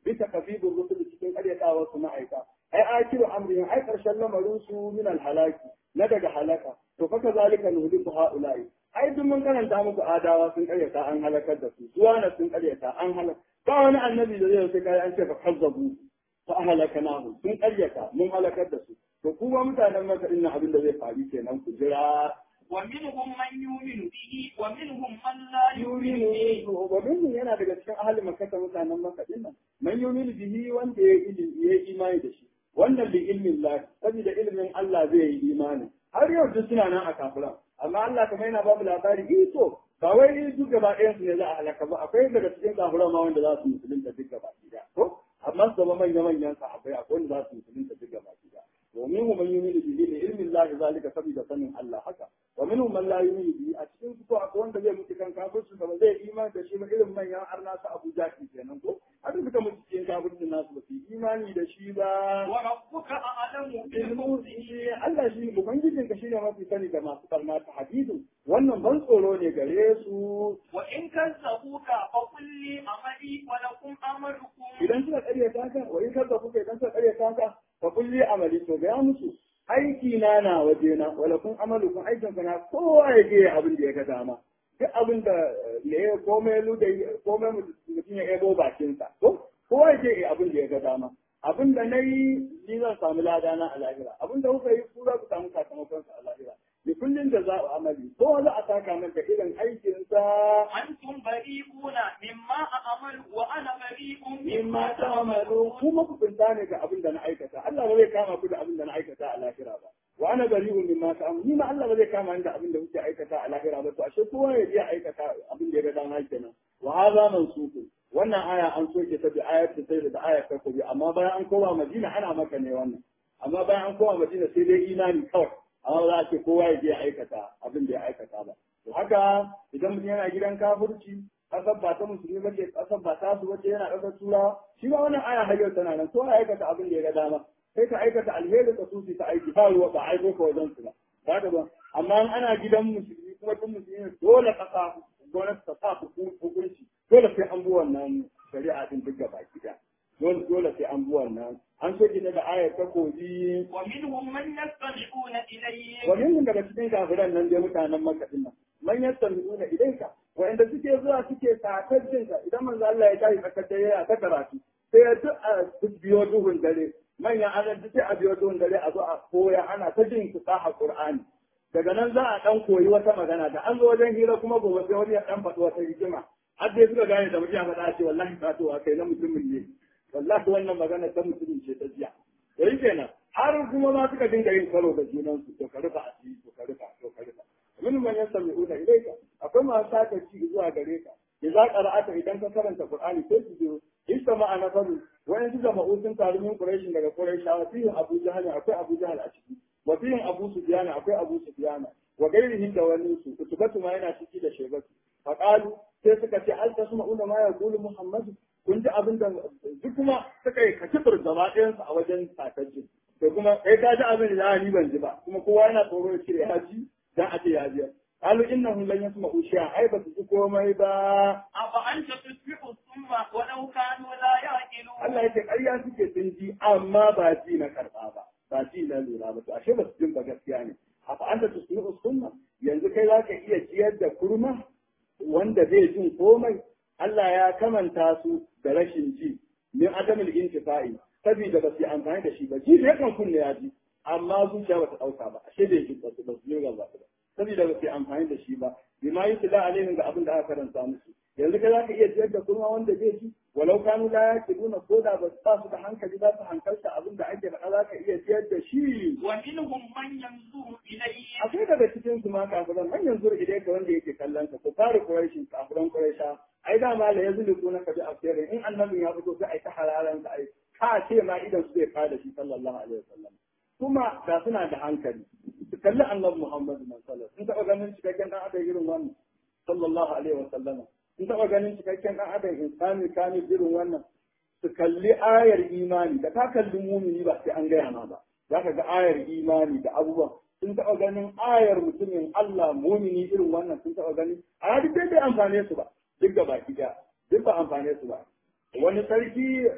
bisa kafibin rusul cikin karyatawa su ma'aika ai akiru amrihim ai karshen lamarin su min halaki na daga halaka to fa kazalika nuhliku haula'i ai duk mun karanta muku adawa sun karyata an halakar da su suwana sun karyata an halaka ba wani annabi da zai sai kai an ce fa kazzabu fa ahlakanahu sun karyata mun halakar da su to kuma mutanen maka inna abin da zai faru kenan ku jira ومنهم من يؤمن به ومنهم من لا يؤمن به ومنهم yana daga cikin ahli makka mutanen makka din nan man yumin bihi wanda ya ilimi ya imani da shi wannan bi ilmin Allah saboda ilmin Allah zai yi imani har yau duk suna nan a kafira amma Allah kamar yana babu labari eh to ba wai duk gaba ɗayan su ne za a halaka ba akwai daga cikin kafira ma wanda za su musulunta duk gaba ɗaya ko amma su zama manya manyan sahabbai akwai wanda za su musulunta duk gaba ɗaya domin mu man yumin bihi ne ilmin Allah zalika saboda sanin Allah haka wa minhum man la yu'minu bi a cikin su ko akwai wanda zai mutu kan kafirci ba zai imani da shi ba irin manyan arna su Abu Jahil kenan ko har suka mutu cikin kafircin nasu ba su imani da shi ba wa rabbuka a'lamu bil mu'minin Allah shi ubangijin ka shine mafi sani da masu barna ta hadisu wannan ban tsoro ne gare su wa in kazzabuka fa qul li amali wa lakum amalukum idan suka karyata ka wa in kazzabuka idan suka karyata ka fa kulli amali to ga musu aiki na na waje na wala kun amalu kun aikin ka na kowa ya je abin da ya ga dama duk abin da me ya komai lu da komai mutum ya ebo bakin sa ko kowa ya je abin da ya ga dama abin da nayi ni zan samu lada na a lahira abin da kuka yi ku za ku samu sakamakon sa a lahira da kullun da za a amali kowa za a saka maka irin aikin sa antum bari'una mimma a'malu wa ana bari'un mimma ta'malu kuma ku kunta ne ga abin da na aikata Allah ba zai kama ku da abin da na aikata a lahira ba wa ana bari'un mimma ta'malu ni ma Allah ba zai kama ni da abin da kuke aikata a lahira ba to ashe kowa ya je aikata abin da ya ga dama kenan wa hadha mansuku wannan aya an soke ta bi ayat sai da ayat ta kubi amma bayan an koma Madina ana maka ne wannan amma bayan an koma Madina sai dai imani kawai amma za a ce kowa ya je aikata abin da ya aikata ba to haka idan mutum yana gidan kafirci kasar ba ta musulmi ba ce kasar ba ta su wace yana kasar turawa shi ba wannan aya har yau tana nan ko ya aikata abin da ya ga dama sai ka aikata alheri ka sufi ta aiki ba ruwa ba aiko ka wajen su ba ba ta ba amma ana gidan musulmi kuma tun musulmi dole kasa gwamnati ta sa hukunci dole sai an bi wannan shari'a din duk gaba gida dole dole sai an bi wannan an so ne da ayar ta koji wa minhum man yastami'una ilayhi wa minhum daga cikin kafiran nan dai mutanen makka din nan man yastami'una ilayka wa'anda suke zuwa suke sakar jinka idan manzo Allah ya tashi tsakar dare ya ta karatu sai ya duk a biyo duhun dare manyan anan duk a biyo duhun dare a zo a koya ana ta jin kusa a Qur'ani daga nan za a dan koyi wata magana da an zo wajen hira kuma gobe sai wani ya dan faɗi wata hikima har dai suka gane da mutum ya faɗa ce wallahi fatowa kai na mutumin ne wallahi wannan magana ta mutumin ce ta jiya da yi kenan har kuma ma suka dinga yin karo da junansu to ka rufa asiri to ka rufa to ka rufa min man yastami'una ilayka akwai masu saka ci zuwa gare ka idza qara'ata idan ka karanta qur'ani sai su zo istama ana faru wayan su jama'u sun taru min quraish daga quraishawa fihi abu jahal akwai abu jahal a ciki wa fihi abu sufyan akwai abu sufyan wa gairihin da wani su kutubatu ma yana ciki da shebatu faqalu sai suka ce al tasma'una ma yaqulu muhammad kun ji abin da duk kuma suka yi kacibir gaba ɗayansu a wajen sakacin to kuma kai ka ji abin da ni ban ji ba kuma kowa yana tsoro ya cire ya ji dan a ce ya biya qalu innahum lan yasma'u shay'an ai ba su ji komai ba afa anta tusmi'u thumma wa law kanu la yaqilun Allah yake ƙarya suke sun ji amma ba ji na karɓa ba ba ji na lura ba to ashe ba su jin ba gaskiya ne afa anta tusmi'u thumma yanzu kai za ka iya ciyar da kurma wanda zai jin komai Allah ya kamanta su da rashin ji min adamul intifa'i saboda ba su yi amfani da shi ba ji da yakan kunne ya ji amma zuciya ba ta ɗauka ba ashe da yake ba su ba su yi ba saboda ba su yi amfani da shi ba bima yi tula alaihim ga abin da aka karanta musu yanzu kai za ka iya ciyar da kuma wanda zai ji walau kanu la yaqiluna ko da ba su da hankali za su hankalta abin da ake faɗa za ka iya ciyar da shi wa minhum man yanzuru ilayhi akwai daga cikin su ma kafiran man yanzu idai ka wanda yake kallon ka ko fara quraishi kafiran quraisha ai da ma la yazliku na kabi asirin in annabin ya fito sai ai ta halalan ka ai ka ce ma idan su zai kada shi sallallahu alaihi wasallam kuma da suna da hankali su kalli annabi Muhammad sallallahu alaihi wasallam sun taɓa ganin cikakken dan adam irin wannan sallallahu alaihi wasallam sun taɓa ganin cikakken dan adam insani kamil irin wannan su kalli ayar imani da ka kalli mumini ba sai an gaya ma ba za ka ga ayar imani da abubuwan sun taɓa ganin ayar mutumin Allah mumini irin wannan sun taɓa gani a duk dai bai amfane su ba duk da baki ɗaya duk ba amfane su ba wani sarki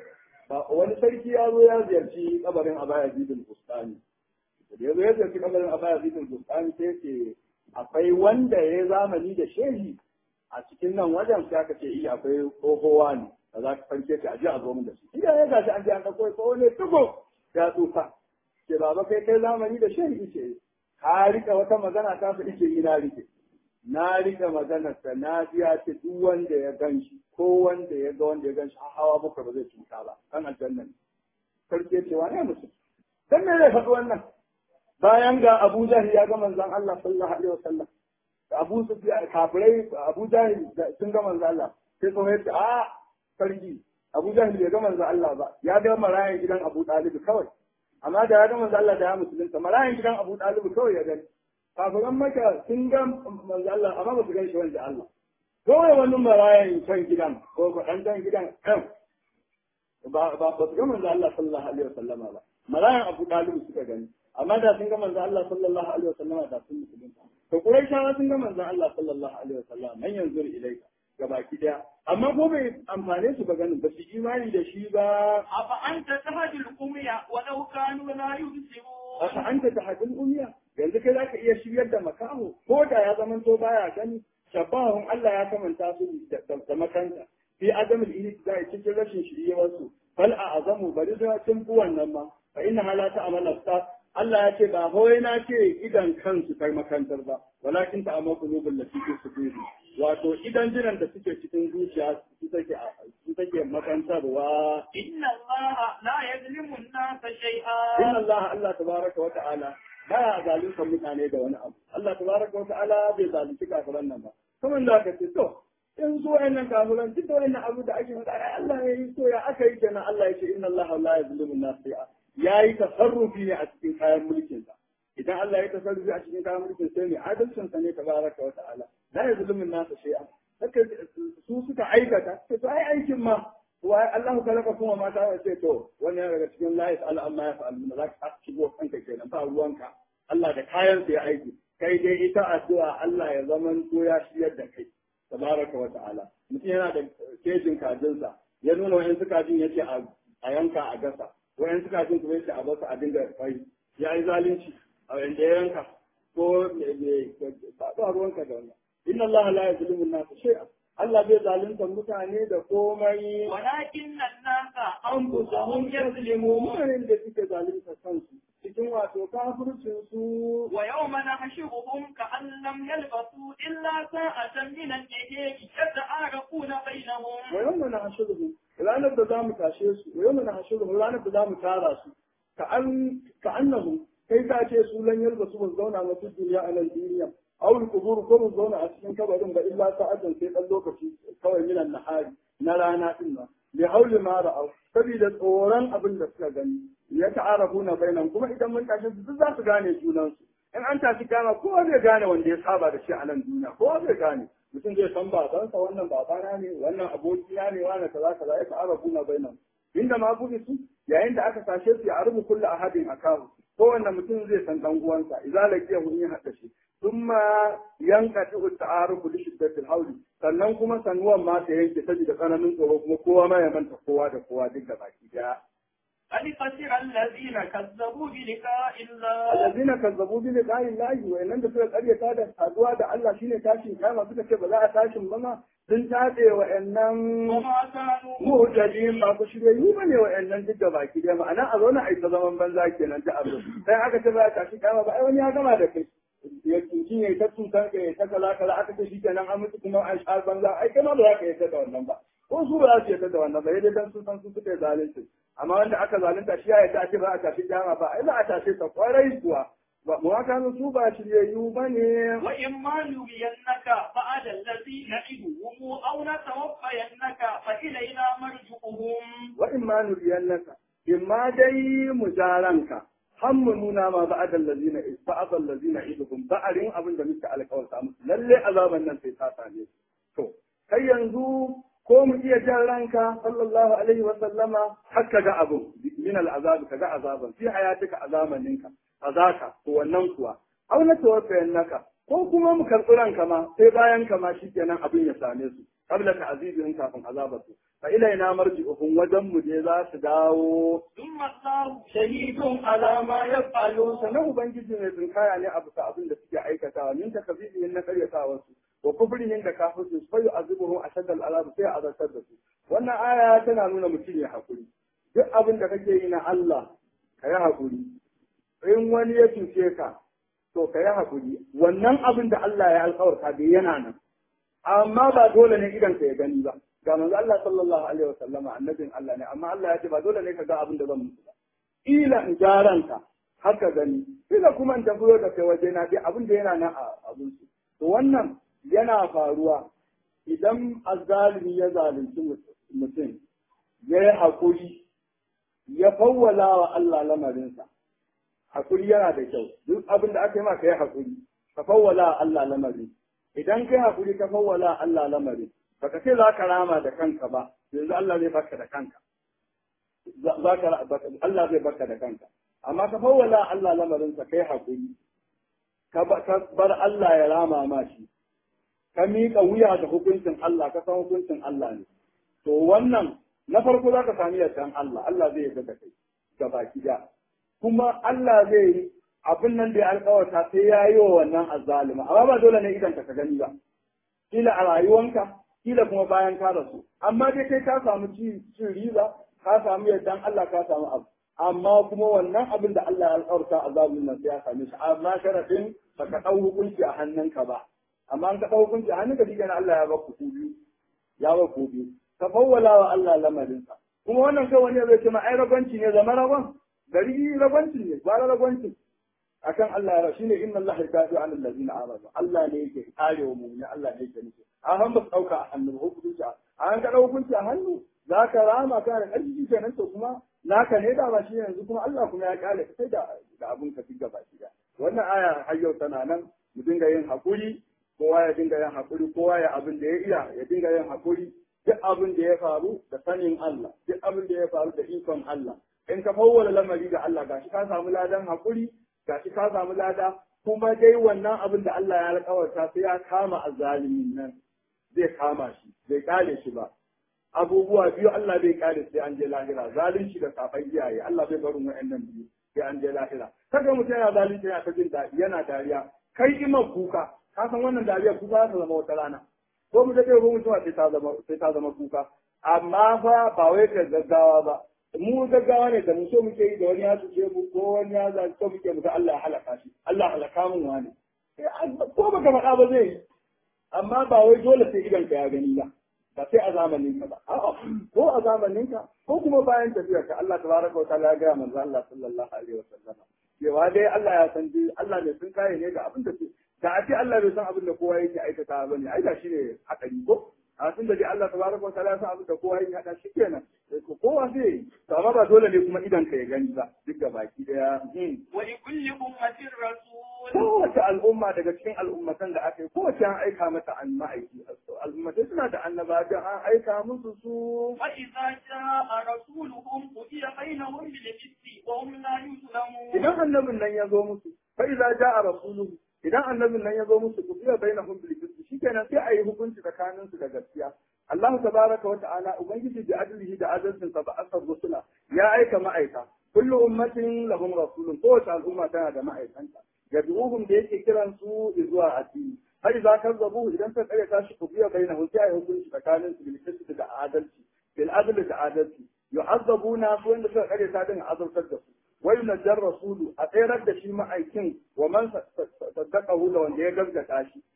wani sarki ya zo ya ziyarci kabarin abaya zidin bustani da ya zo ya ziyarci kabarin abaya zidin bustani sai ce akwai wanda ya zamani da shehi a cikin nan wajen sai aka ce iya akwai tsohowa ne da za ka fanke ta aji a zo min da shi idan ya gashi an ji an ɗauko tsoho ne tuko ya tsufa ce baba kai kai zamani da shehi ce ka rika wata magana ta su ice ina rike na rika maganar sa na ji ya ce duk wanda ya gan shi ko wanda ya ga wanda ya gan shi hawa bakwai ba zai cuta ba kan aljanna ne sarki ce wane mutum dan me zai faɗi wannan bayan ga Abu Jahil ya ga manzon Allah sallallahu alaihi wasallam da Abu Sufyan kafirai Abu Jahil sun ga manzon Allah sai so ya ce a sarki Abu Jahil bai ga manzon Allah ba ya ga marayan gidan Abu Talib kawai amma da ya ga manzon Allah da ya musulunta marayan gidan Abu Talib kawai ya gani kafiran maka sun ga manzon Allah amma ba su gan shi wanda Allah kawai wani marayan can gidan ko ɗan can gidan kan ba ba su ga manzon Allah sallallahu alaihi wasallama ba marayan Abu Talib suka gani amma da sun ga manzon Allah sallallahu alaihi wasallama da sun musulunta to Qurayshawa sun ga manzon Allah sallallahu alaihi wasallama man yanzu ilaika gabaki daya amma ko bai amfane su ba ganin ba su imani da shi ba afa anta tahdil umya wa law kanu la yubsirun aka anta tahdil umya yanzu kai zaka iya shiryar da makaho ko da ya zaman to baya gani shabahun Allah ya kamanta su da makanta fi adamul ihtida'i cikin rashin shiryewar su fal a azamu bari da tun wannan ma fa inna hala ta'mal absar Allah ya ce ba kawai na ce idan kansu kai makantar ba walakin ta amma qulubul lati fi suduri wato idan jiran da suke cikin zuciya su take su take makantarwa inna allaha la yazlimu an-nasa shay'a inna Allah Allah tabaraka wa ta'ala baya zalunta mutane da wani abu Allah tabaraka wa ta'ala bai zalunci kafiran nan ba kuma da ka ce to in so wayannan kafiran duk da wayannan abu da ake faɗa ai Allah ya yi so ya aka yi kenan Allah ya ce inna Allah la yazlimu an-nasa shay'a yayi tasarrufi ne a cikin kayan mulkin sa idan Allah ya tasarrufi a cikin kayan mulkin sai ne adalcin sa ne tabaraka wa ta'ala la yazlimu an-nasa shay'a haka su suka aikata to ai aikin ma wa Allah kalaka kuma mata ya ce to wani yana daga cikin la yas'al amma ya fa'al min za ka shigo kanka kenan ba ruwanka Allah da kayan sa ya aiki kai dai ita addu'a Allah ya zaman to ya shiyar da kai tabaraka wa ta'ala mutum yana da kejin kajinsa ya nuna wayan suka jin yace a yanka a gasa wayan suka jin kuma yace a basa a dinga kai ya yi zalunci a wanda ya yanka ko ba ruwanka da wannan inna Allah la yazlimu an-nasa shay'an Allah bai zalunta mutane da komai walakin an-nasa anfusahum yazlimun mutanen da suke zalunta kansu cikin wato kafircin su wa yawma nahshuruhum ka'an lam yalbasu illa sa'atan min al-layli yata'arafuna bainahum wa yawma nahshuruhum ranar da zamu tashe su wa yawma nahshuruhum ranar da zamu tara su ka'an ka'annahu kai ka ce su lan yalbasu ba zauna na duniya a nan duniya aw al-qubur ko mu zauna a cikin kabarin ba illa sa'atan sai dan lokaci kawai minan nahari na rana din nan li hauli ma ra'aw saboda tsoron abin da suka gani ya ta'arafu na bainan kuma idan mun tashi su duk za su gane junan su in an tashi kama kowa zai gane wanda ya saba da shi a nan duniya kowa zai gane mutum zai san babansa wannan babana ne wannan abokina ne wannan kaza kaza ya ta'arafu na bainan inda ma buɗe su yayin da aka tashe su ya arbu kullu ahadin akahu kowanne mutum zai san dan uwansa idza laqiya mun yi hadda shi thumma yanqati at-ta'arufu li shiddati al sannan kuma sanuwan ma ta yanke saboda tsananin tsoro kuma kowa ma ya manta kowa da kowa duk da baki daya قد خسر الذين كذبوا بلقاء الله الذين كذبوا بلقاء الله وإن da suka karyata da saduwa da Allah shine tashin kama suka ce ba za a tashin ba ma sun tace wa'annan وما كانوا muhtajin ba ku shirye yi bane wa'annan duk da baki daya ma'ana a zauna a yi ta zaman banza kenan ta abu sai aka ce ba a tashi kama ba ai wani ya gama da kai ya tuki ne ta tutan ka ta kala kala aka ce shi kenan an mutu kuma an sha banza ai kai ma ba za ka yi ta da wannan ba ko su ba za su yi ta da wannan ba yadda dan sun san su suka yi zalunci amma wanda aka zalunta shi ya yi ta ce ba a tashi kama ba ai ba a tashi ta kwarai kuwa ba mu haka su ba shiryayyu ba ne وإما نرينك بعد الذي نعدهم أو نتوفينك فإلينا مرجعهم wa in ma nuriyannaka in ma dai mu jaranka har mu nuna ma ba'adal ladina ba'adal ladina idukum ba'arin abin da muke alƙawarta musu lalle azaban nan sai ta same su to kai yanzu ko mu iya jan ranka sallallahu alaihi wa sallama har ka ga abin min al'azab ka ga azaban fi hayatika azamaninka azaka to wannan kuwa aw na tawaffayannaka ko kuma mu karɓi ranka ma sai bayan ka ma shikenan abin ya same su qabla ta'zibihim kafin azabar su fa ilaina marji'uhum wajen mu je za su dawo ثم الله shahidun ala ma yaf'alun sanan ubangiji mai tsinkaya ne abu ta abin da suke aikatawa min takabbihin na karyatawa su wa kufrihin da kafirsu fa yu'azibuhum ashadda al'azab sai azabtar da su wannan aya tana nuna mutum ya hakuri duk abin da kake yi na Allah ka yi hakuri in wani ya cuce ka to ka yi hakuri wannan abin da Allah ya alƙawarta bai yana nan amma ba dole ne idan ka ya gani ba ga manzo Allah sallallahu alaihi wasallama annabin Allah ne amma Allah ya ce ba dole ne ka ga abin da zan musu ba ila in jaranta haka gani ila kuma in tafiyo da kai waje na dai abin da yana nan a abin su to wannan yana faruwa idan azzalimi ya zalunci mutum ya yi haƙuri ya fawwala wa Allah lamarinsa haƙuri yana da kyau duk abin da aka yi ma ka yi haƙuri ka fawwala wa Allah lamarin idan kai haƙuri ka fawwala wa Allah lamarin baka ce za ka rama da kanka ba yanzu Allah zai baka da kanka Allah zai baka da kanka amma ka fawwala Allah lamarinsa kai haƙuri ka bar Allah ya rama ma shi ka miƙa wuya da hukuncin Allah ka san hukuncin Allah ne to wannan na farko za ka sami yardan Allah Allah zai yarda da kai ga baki da kuma Allah zai yi abin nan da ya alƙawarta sai ya yi wa wannan azzalima amma ba dole ne idan ka gani ba kila a rayuwanka kila kuma bayan ka rasu amma dai kai ka samu cin riba ka samu yardan Allah ka samu abu amma kuma wannan abin da Allah ya alƙawarta azabin nan sai ya same shi amma sharadin baka ɗau hukunci a hannunka ba amma an ka ɗau hukunci a hannunka shi Allah ya ba ku biyu ya ba ku biyu ka fawwala wa Allah lamarinsa kuma wannan kai wani zai ce ma ai ragwanci ne zama ragon gari ragwanci ne ba ragwanci akan Allah ya shine inna Allah yakafi ala allazina amanu Allah ne yake karewa mu ne Allah ne yake nufi a han ba dauka a hannu hukunci a an ka dauka hukunci a hannu za ka rama ka da ƙarfi kenan to kuma naka ne da ba shi yanzu kuma Allah kuma ya kare ka sai da da abun ka diga ba shi da wannan aya har yau tana nan mu dinga yin hakuri kowa ya dinga yin hakuri kowa ya abin da ya iya ya dinga yin hakuri duk abin da ya faru da sanin Allah duk abin da ya faru da ikon Allah in ka fawwala lamari ga Allah gashi ka samu ladan hakuri gashi ka samu lada kuma dai wannan abin da Allah ya alƙawarta sai ya kama azzalimin nan zai kama shi bai kare shi ba abubuwa biyu Allah bai kare sai an je lahira zalunci da safan iyaye Allah bai barin wa'annan biyu sai an je lahira kaga mutum yana zalunci yana ta jin daɗi yana dariya kai ima kuka ka san wannan dariya kuka za ta zama wata rana ko mu dade ko mutuwa sai ta zama sai ta zama kuka amma fa ba wai ka gaggawa ba mu gaggawa ne da mu so muke yi da wani ya tuce mu ko wani ya zalunci so muke mu ga Allah ya halaka shi Allah halaka mun wani ko baka faɗa ba zai yi amma ba wai dole sai idan ka ya gani ba ba sai a zamanin ka ba a'a ko a zamanin ka ko kuma bayan tafiyar ka Allah tabaraka wa ta'ala ya ga manzo Allah sallallahu alaihi wasallam cewa dai Allah ya san dai Allah ne sun kare ne ga abin da su da a ce Allah bai san abin da kowa yake aikata ba ne ai da shi ne hakari ko a tun da dai Allah tabaraka wa ta'ala ya san abin da kowa yake hada shi kenan kowa zai yi to amma ba dole ne kuma idan ka ya gani ba duk da baki daya wa li kulli ummatin rasul kowace al'umma daga cikin al'ummatan da aka yi kowace an aika mata an ma'aiki al'ummatai suna da annaba da an aika musu su fa idza jaa rasuluhum qudiya bainahum bil qisti wa hum la yuzlamun idan annabin nan ya zo musu fa idza jaa rasuluhum idan annabin nan ya zo musu qudiya bainahum bil qisti shikenan sai a yi hukunci tsakanin su da gaskiya Allah tabaraka wa ta'ala ubangiji da adlihi da adalcin sa ba asar rusula ya aika ma'aika kullu ummatin lahum rasulun kowace al'umma tana da ma'aikanta yad'uhum da yake kiran su zuwa addini har idza kazzabu idan suka kare tashi ku biya bainahum sai ayi hukunci tsakanin su bil qisti da adalci bil adli da adalci yu'azzabuna su wanda suka kare ta din azabtar da su wa yunajjar rasulu a tsayar da shi ma'aikin wa man saddaqahu da wanda ya gaskata shi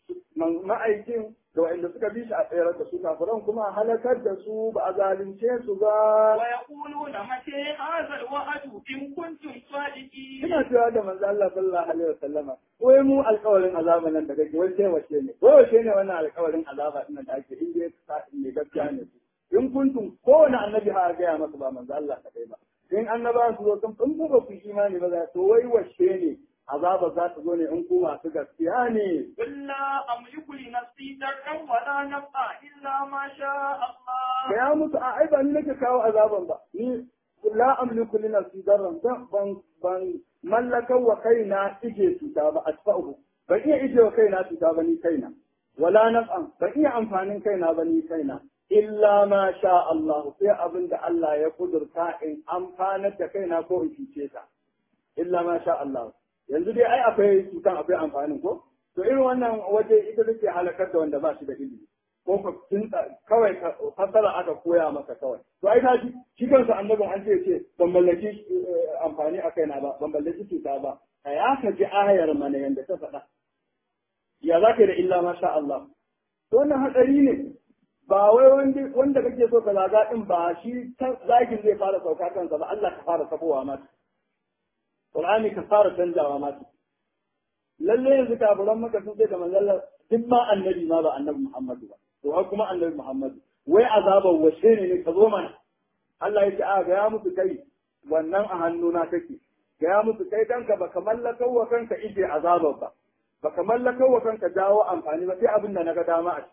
ma'aikin da wanda suka bi shi a tsayar da su kafiran kuma a halakar da su ba a zalunce su ba wa yaquluna mata hadha alwa'd in kuntum sadiqin ina cewa da manzo Allah sallallahu alaihi wasallama wai mu alƙawarin azaba nan da kake wai sai wace ne wai wace ne wannan alƙawarin azaba din da ake in dai ne gaskiya ne in kuntum kowane annabi ha ga ya masa ba manzo Allah kadai ba in annaba su zo kan in ba ku imani ba za to wai wace ne azaba za ta zo ne in ku masu gaskiya ne illa amliku li nafsi darran wa la naf'a illa ma sha Allah ya mutu a ai ba ni nake kawo azaban ba ni la amliku li nafsi darran ban ban ban mallakar wa kaina ije cuta ba asfa'u ban iya ije wa kaina cuta ba ni kaina wala naf'an ban iya amfanin kaina ba ni kaina illa ma sha Allah sai abin da Allah ya kudurta in amfanar da kaina ko in fice ta illa ma sha Allah yanzu dai ai akwai cutan akwai amfanin ko to irin wannan waje ita take halakar da wanda ba shi da ilimi ko ka kinta kawai fasara aka koya maka kawai to ai ka ji shi kansa annabin an ce ce ban mallaki amfani a kaina ba ban mallaki cuta ba ka ya ka ji ayar mana yanda ta faɗa ya za ka da illa ma sha Allah to wannan hatsari ne ba wai wanda kake so ka zaga din ba shi zagin zai fara sauka kansa ba Allah ka fara sabowa mata Qur'ani ka fara canjawa mata lalle yanzu kafiran maka sun ce da manzalla duk ma annabi ma ba annabi Muhammadu ba to har kuma annabi Muhammadu wai azaban washe ne ne ka zo mana Allah ya ce a ga ya musu kai wannan a hannuna take ga ya musu kai kanka baka mallakar wa kanka ije azaban ba baka mallakar wa kanka jawo amfani ba sai abin da naga dama a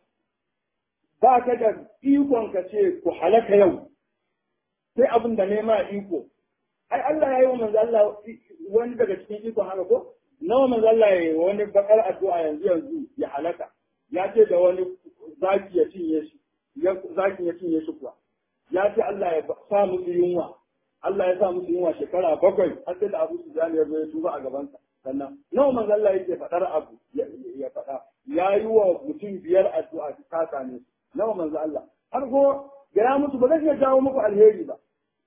ba ka da ikon ka ce ku halaka yau sai abin da nema iko ai Allah ya yi wa manzo Allah wani daga cikin ikon haka ko nawa manzo Allah ya yi wani bakar addu'a yanzu yanzu ya halaka ya ce da wani zaki ya cinye shi ya zaki ya cinye shi kuwa ya ce Allah ya sa musu yunwa Allah ya sa musu yunwa shekara bakwai har sai da Abu Sufyan ya zo ya tuba a gabansa sannan nawa manzo Allah yake faɗar abu ya faɗa ya yi wa mutum biyar addu'a ta same su nawa manzo Allah har ko gaya musu ba zan iya jawo muku alheri ba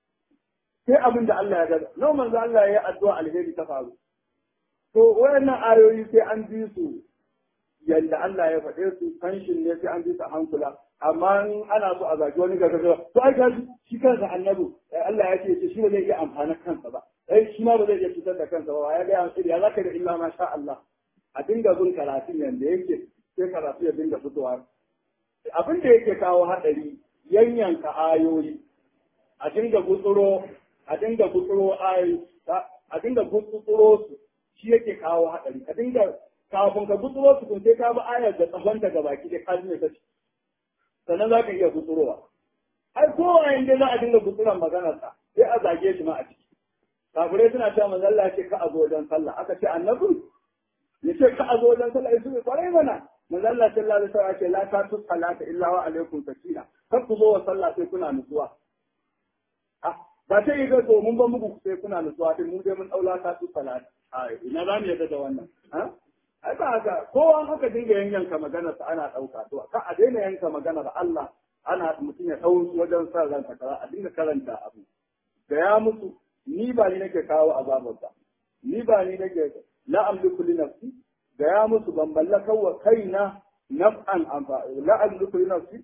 sai abin da Allah ya gada nawa manzo Allah ya yi addu'a alheri ta faru to wayannan ayoyi sai an bi su yadda Allah ya faɗe su kanshin ne sai an bi su a hankula amma in ana so a zagi wani gaggawa to ai gaji shi kansa annabi Allah ya ce shi ba zai iya amfana kansa ba ai shi ma ba zai iya cutar da kansa ba ya ga ya ya zaka da illa ma sha Allah a dinga bin karatun yanda yake sai karatu ya dinga fitowa abin da yake kawo haɗari yanyanka ayoyi a dinga gutsuro a dinga gutsuro ayoyi a dinga gutsuro su shi yake kawo haɗari ka dinga kafin ka gutsuro su kun sai ka bi ayar da tsawon daga baki da ka ne kaci sannan za ka iya gutsurowa ai kowa inda za a dinga gutsuran maganarsa sai a zage shi ma a ciki kafirai suna cewa manzo Allah ce ka a zo wajen sallah aka ce annabi ya ce ka a zo wajen sallah ya ce kwarai mana manzo Allah sallallahu alaihi wasallam ce la ta tu salata illa wa alaikum sakina kar ku zo wa sallah sai kuna nutsuwa ah ba sai ga to mun ba muku sai kuna nutsuwa din mu dai mun daula ta tu salata ai ina za mu yadda da wannan ha ai ba haka kowa haka dinga yanyanka maganar sa ana dauka to ka a daina yanka maganar Allah ana mutum ya dau wajen sa ranka kara a dinga karanta abu da ya mutu ni ba ni nake kawo azabar ba ni ba ni nake la amliku li nafsi da ya mutu ban mallaka wa kaina naf'an amfa la amliku li nafsi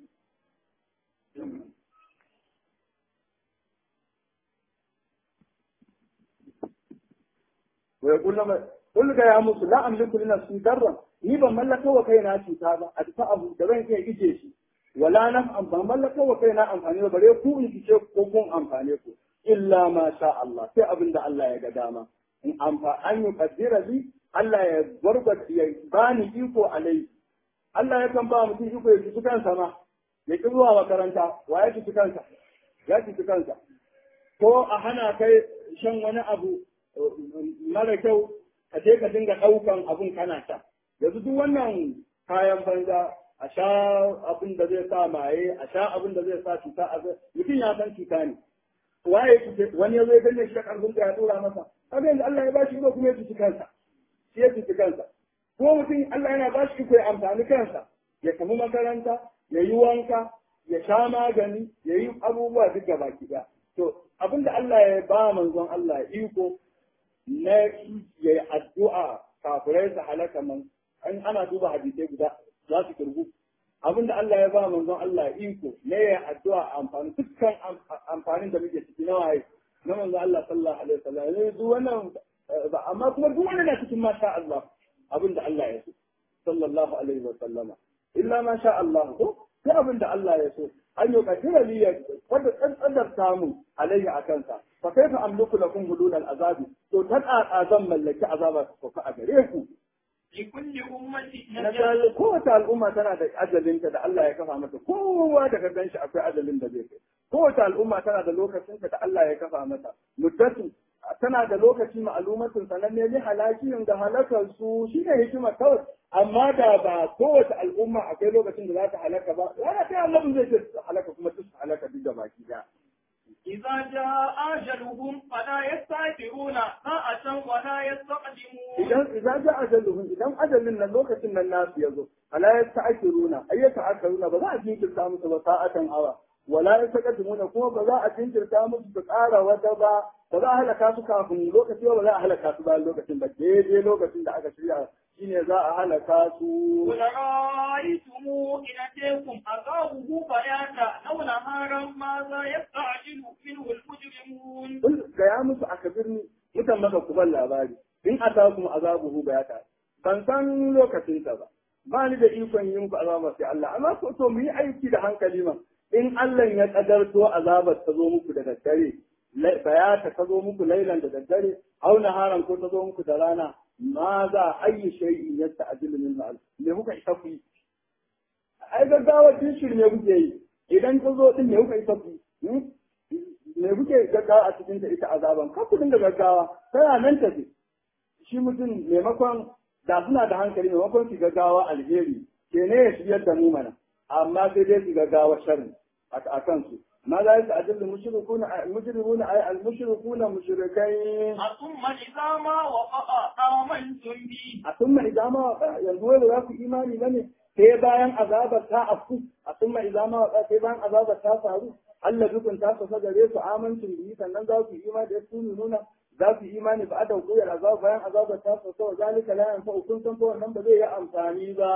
wa yaqulu ma qul ga ya mutu la amliku li nafsi darra ni ban mallaka wa kaina cuta ba a ta abu da zan iya ije shi wala naf'an ban mallaka wa kaina amfani ba bare ku in fice ko kun amfane ku illa ma sha Allah sai abin da Allah ya ga dama in amfa an yi kaddira bi Allah ya gwargwata ya bani iko alai Allah ya kan ba mutum iko ya cuci kansa ma ya ki zuwa makaranta wa ya cuci kansa ya cuci kansa ko a hana kai shan wani abu mara kyau ka je ka dinga ɗaukan abun kana sha yanzu duk wannan kayan banza a sha abin da zai sa maye a sha abin da zai sa cuta a mutum ya san cuta ne waye cuce wani ya zo ya ganye shi da karfin da ya dora masa kaga yanzu Allah ya ba shi iko kuma ya cuci kansa shi ya cuci kansa ko mutum Allah yana ba shi iko ya amfani kansa ya tafi makaranta ya yi wanka ya sha magani ya yi abubuwa duk gaba ɗaya to abin da Allah ya ba manzon Allah iko na ya yi addu'a kafirai su halaka man an ana duba hadisai guda za su kirgu abinda Allah ya ba manzon Allah iko ne ya addu'a amfani dukkan amfanin da muke ciki na waye na manzon Allah sallallahu alaihi wasallam ne duk wannan amma kuma duk wannan na cikin masha Allah abinda Allah ya so sallallahu alaihi wasallama illa ma sha Allah ko sai abinda Allah ya so an yi kadira li ya wanda tsantsar samu alaihi akansa fa kaifa amliku lakum hudud al-azabi to tan azan mallaki azaba ko ka a gare ku لكل أمة na gane kowace al'umma tana da ajalinta da Allah ya kafa mata kowa da ka gan shi akwai ajalin da zai kai kowace al'umma tana da lokacinta da Allah ya kafa mata muddatu tana da lokaci ma'alumatin sananne ne halakiyin da halakar su shine hikima kawai amma da ba kowace al'umma akwai lokacin da za ta halaka ba rana ta annabin zai ce su halaka kuma su halaka duk da baki da إذا جاء أجلهم فلا يستأخرون ساعة ولا يستقدمون idan idan ja ajaluhum idan ajalin nan lokacin nan nasu yazo ala yasta'khiruna ay yasta'khiruna ba za a jinkirta musu ba sa'atan awa wala yastaqdimuna kuma ba za a jinkirta musu su ƙara wata ba ba za a halaka su kafin lokaci ba ba za a halaka su bayan lokacin ba daidai lokacin da aka shirya shine za a halaka su قل رأيتم إن أتيكم عذابه بياتا أو نهارا ماذا يستعجل منه المجرمون Kul gaya musu a kabirni mutan maka ku ban labari in atakum azabuhu bayata ban san lokacin ta ba ba ni da ikon yin ku azaba sai Allah amma ko to mu yi aiki da hankali ma in Allah ya kadarto azabar ta zo muku da daddare lai- bayata ta zo muku lailan da daddare au naharan ko ta zo muku da rana ma za ayyi shay'in yasta'jilu min ma'al me muka isa ku yi ai gaggawa tun shirme kuke yi idan ta zo din me kuka isa ku yi me kuke gaggawa a cikin ta ita azaban kar ku dinga gaggawa tana nan tafi shi mutum maimakon da suna da hankali maimakon su gaggawa alheri ke ne ya shiryar da mu mana amma sai dai su gaggawa sharri a kansu ma za su ajin da mushrikuna mushrikuna ay al mushrikuna mushrikai ثم إذا ما وقع آمنتم به a summa idan ma yanzu wai ba za ku imani bane sai bayan azabar ta afku a summa idan ma sai bayan azabar ta faru Allah dukun ta fasa gare su amincin biyu sannan za ku yi imani da su nuna za ku yi imani ba a da kuyar azab bayan azabar ta fasa wa zalika la yanfa kun san ko wannan ba zai yi amfani ba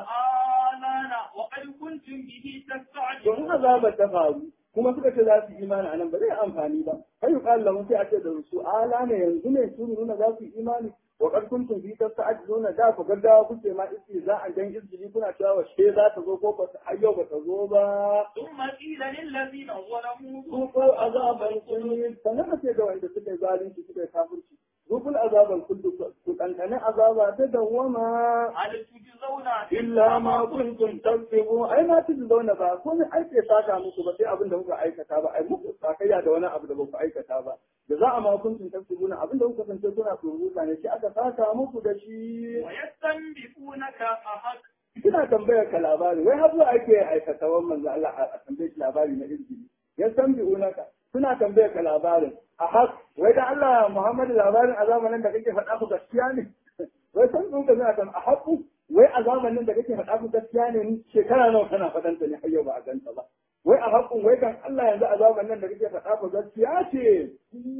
آلانا وقد كنتم به domin تستعجلون azabar ta faru kuma suka ce za su yi imani a nan ba zai amfani ba kai yuqal lahum sai a ce da su ala ne yanzu ne su nuna za su yi imani wa qad kuntum fi tasta'jiluna da ku gaggawa kuke ma isti za a dan izgili kuna cewa wa she za ta zo ko ba ta yau ba ta zo ba ثم قيل للذين ظلموا ko azaban kulli sanan ce ga wanda suka yi zalunci suka yi kafirci rukul azaban kulli ku kankane azaba ta dawwama هل تجزون illa ma kuntum tasbihu ai ma tuzu zauna ba ko ne ake saka muku ba sai abin da kuka aikata ba ai muku sakayya da wani abu da ba ku aikata ba da za a ma kuntum tasbihuna abin da kuka kasance kuna tsoruta ne shi aka saka muku da shi ويستنبئونك أحق kina tambayar ka labari wai har zuwa ake aikata wannan manzo Allah a tambaye shi labari na izini ya san bi unaka suna tambayar ka labarin a hak wai da Allah Muhammadu labarin a zamanin da kake faɗa ku gaskiya ne wai san sun ka suna a haku wai a zamanin da kake faɗa ku gaskiya ne shekara nawa kana faɗanta ne har yau ba a ganta ba wai a hakun wai kan Allah yanzu a zamanin da kake faɗa ku gaskiya ce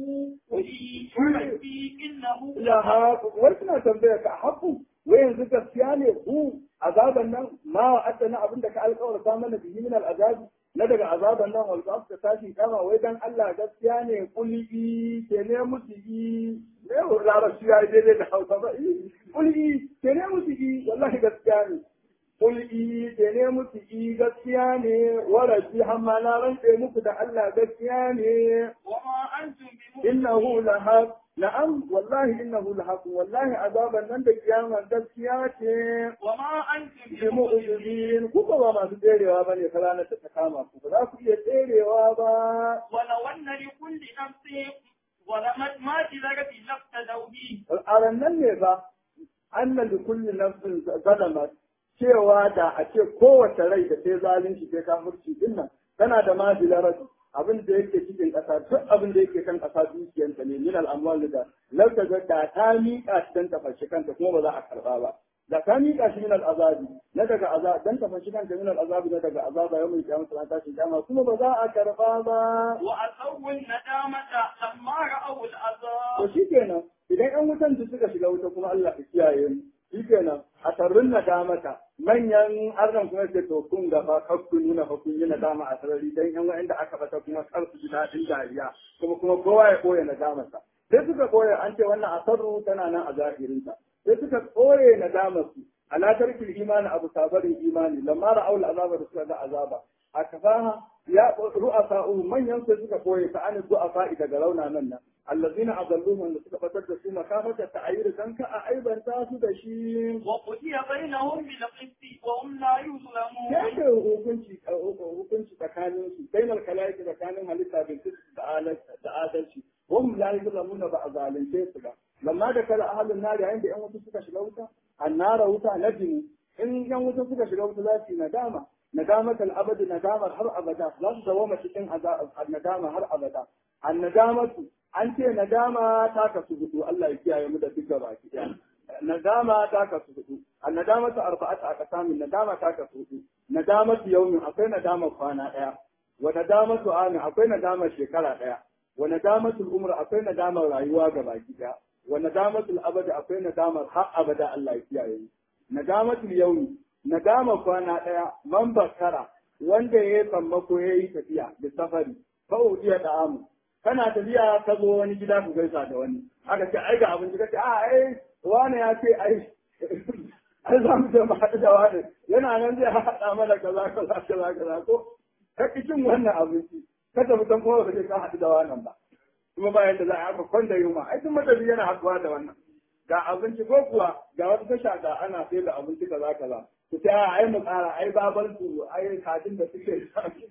وفي ربي إنه ya haku wai suna tambayar ka a haku wai yanzu gaskiya ne ku azaban nan ma wa adana abin da ka alƙawarta mana bihi min al'azabi na daga azaban nan wal ba ka tashi kama wai dan Allah gaskiya ne kuli ke ne musu yi ne larabci ya yi daidai da hausa ba kuli ke ne musu yi wallahi gaskiya ne kuli ke ne musu yi gaskiya ne warashi hamma na rantse muku da Allah gaskiya ne وما أنتم بمؤمنين innahu lahaq na'am wallahi innahu lahaq wallahi azaban nan da kiyama gaskiya ce وما أنتم bi بمؤمنين mu'jizin ku ba masu tserewa bane ta ranar da ta kama ku ba za ku iya tserewa ba ولو أن لكل نفس ظلمت ما في ذرة لافتدوا به al'aran nan ne ba annan da kulli nafsin zalamat cewa da a ce kowace rai da sai zalunci sai kafirci din nan tana da mazilarar abin da yake cikin ƙasa duk abin da yake kan ƙasa dukiyanta ne min al'amwal da lauka ga da ta miƙa shi dan tafashi kanta kuma ba za a karɓa ba da ta miƙa shi min al'azabi na daga azab dan tafashi kanta min al'azabi na daga azaba yau mai kiyama sana tashin kiyama kuma ba za a karɓa ba وأسروا الندامة لما رأوا to العذاب shikenan idan ƴan wutan su suka shiga wuta kuma Allah ya kiyaye mu shikenan a tarrin nadamata manyan arnan kuma ce to kun gaba kar ku nuna fa kun yi nadama a sarari dan ƴan wa'anda aka bata kuma kar su ji daɗin dariya kuma kuma kowa ya koya nadamarsa sai suka koya an ce wannan asarru tana nan a zahirinta sai suka koye nadamarsu ala tarkil imani abu sabarin imani lamma ra'aul azaba da suka ga azaba a kafaha ya ru'asa'u manyan sai suka koye ta an du'afa daga rauna nan nan allazina azalluhum da suka fatar da su makafata ta'ayyir dan ka a aibanta su da shi وقضي بينهم بالقسط وهم لا ya يظلمون ce hukunci hukunci tsakanin su bainal kalaiki tsakanin halitta bil qist da adalci da adalci hum la yuzlamuna ba a zalunce su ba lamma da kala ahlun nar yayin da yan wuta suka shiga wuta annara wuta nadimi in yan wuta suka shiga wuta za su yi nadama nadamatul abad nadamar har abada za su dawo cikin nadama har abada annadamatu an ce nadama ta kasu hudu Allah ya kiyaye mu da duka baki daya nadama ta kasu hudu annadamatu arba'atu aqsamin nadama ta kasu hudu nadamatu yawmin akwai nadama kwana daya wa nadamatu amin akwai nadama shekara daya wa nadamatul umr akwai nadamar rayuwa ga baki daya wa nadamatul abad akwai nadamar har abada Allah ya kiyaye mu nadamatul yawmi nadama kwana daya man bakara wanda ya yi sammako ya yi tafiya da safari fa udiya da amu kana tafiya ka zo wani gida ku gaisa da wani aka ce ai ga abinci kace a ai wani ya ce ai ai za mu je mu haɗu da wani yana nan zai haɗa mana kaza kaza kaza kaza ko ka ki cin wannan abinci ka tafi san kuma ba ka haɗu da wannan ba kuma bayan da za a aka kwanda yunwa ai duk matafi yana haɗuwa da wannan ga abinci ko kuwa ga wata tasha ga ana sai da abinci kaza kaza ku ta ai mu tsara ai babar su ai kajin da suke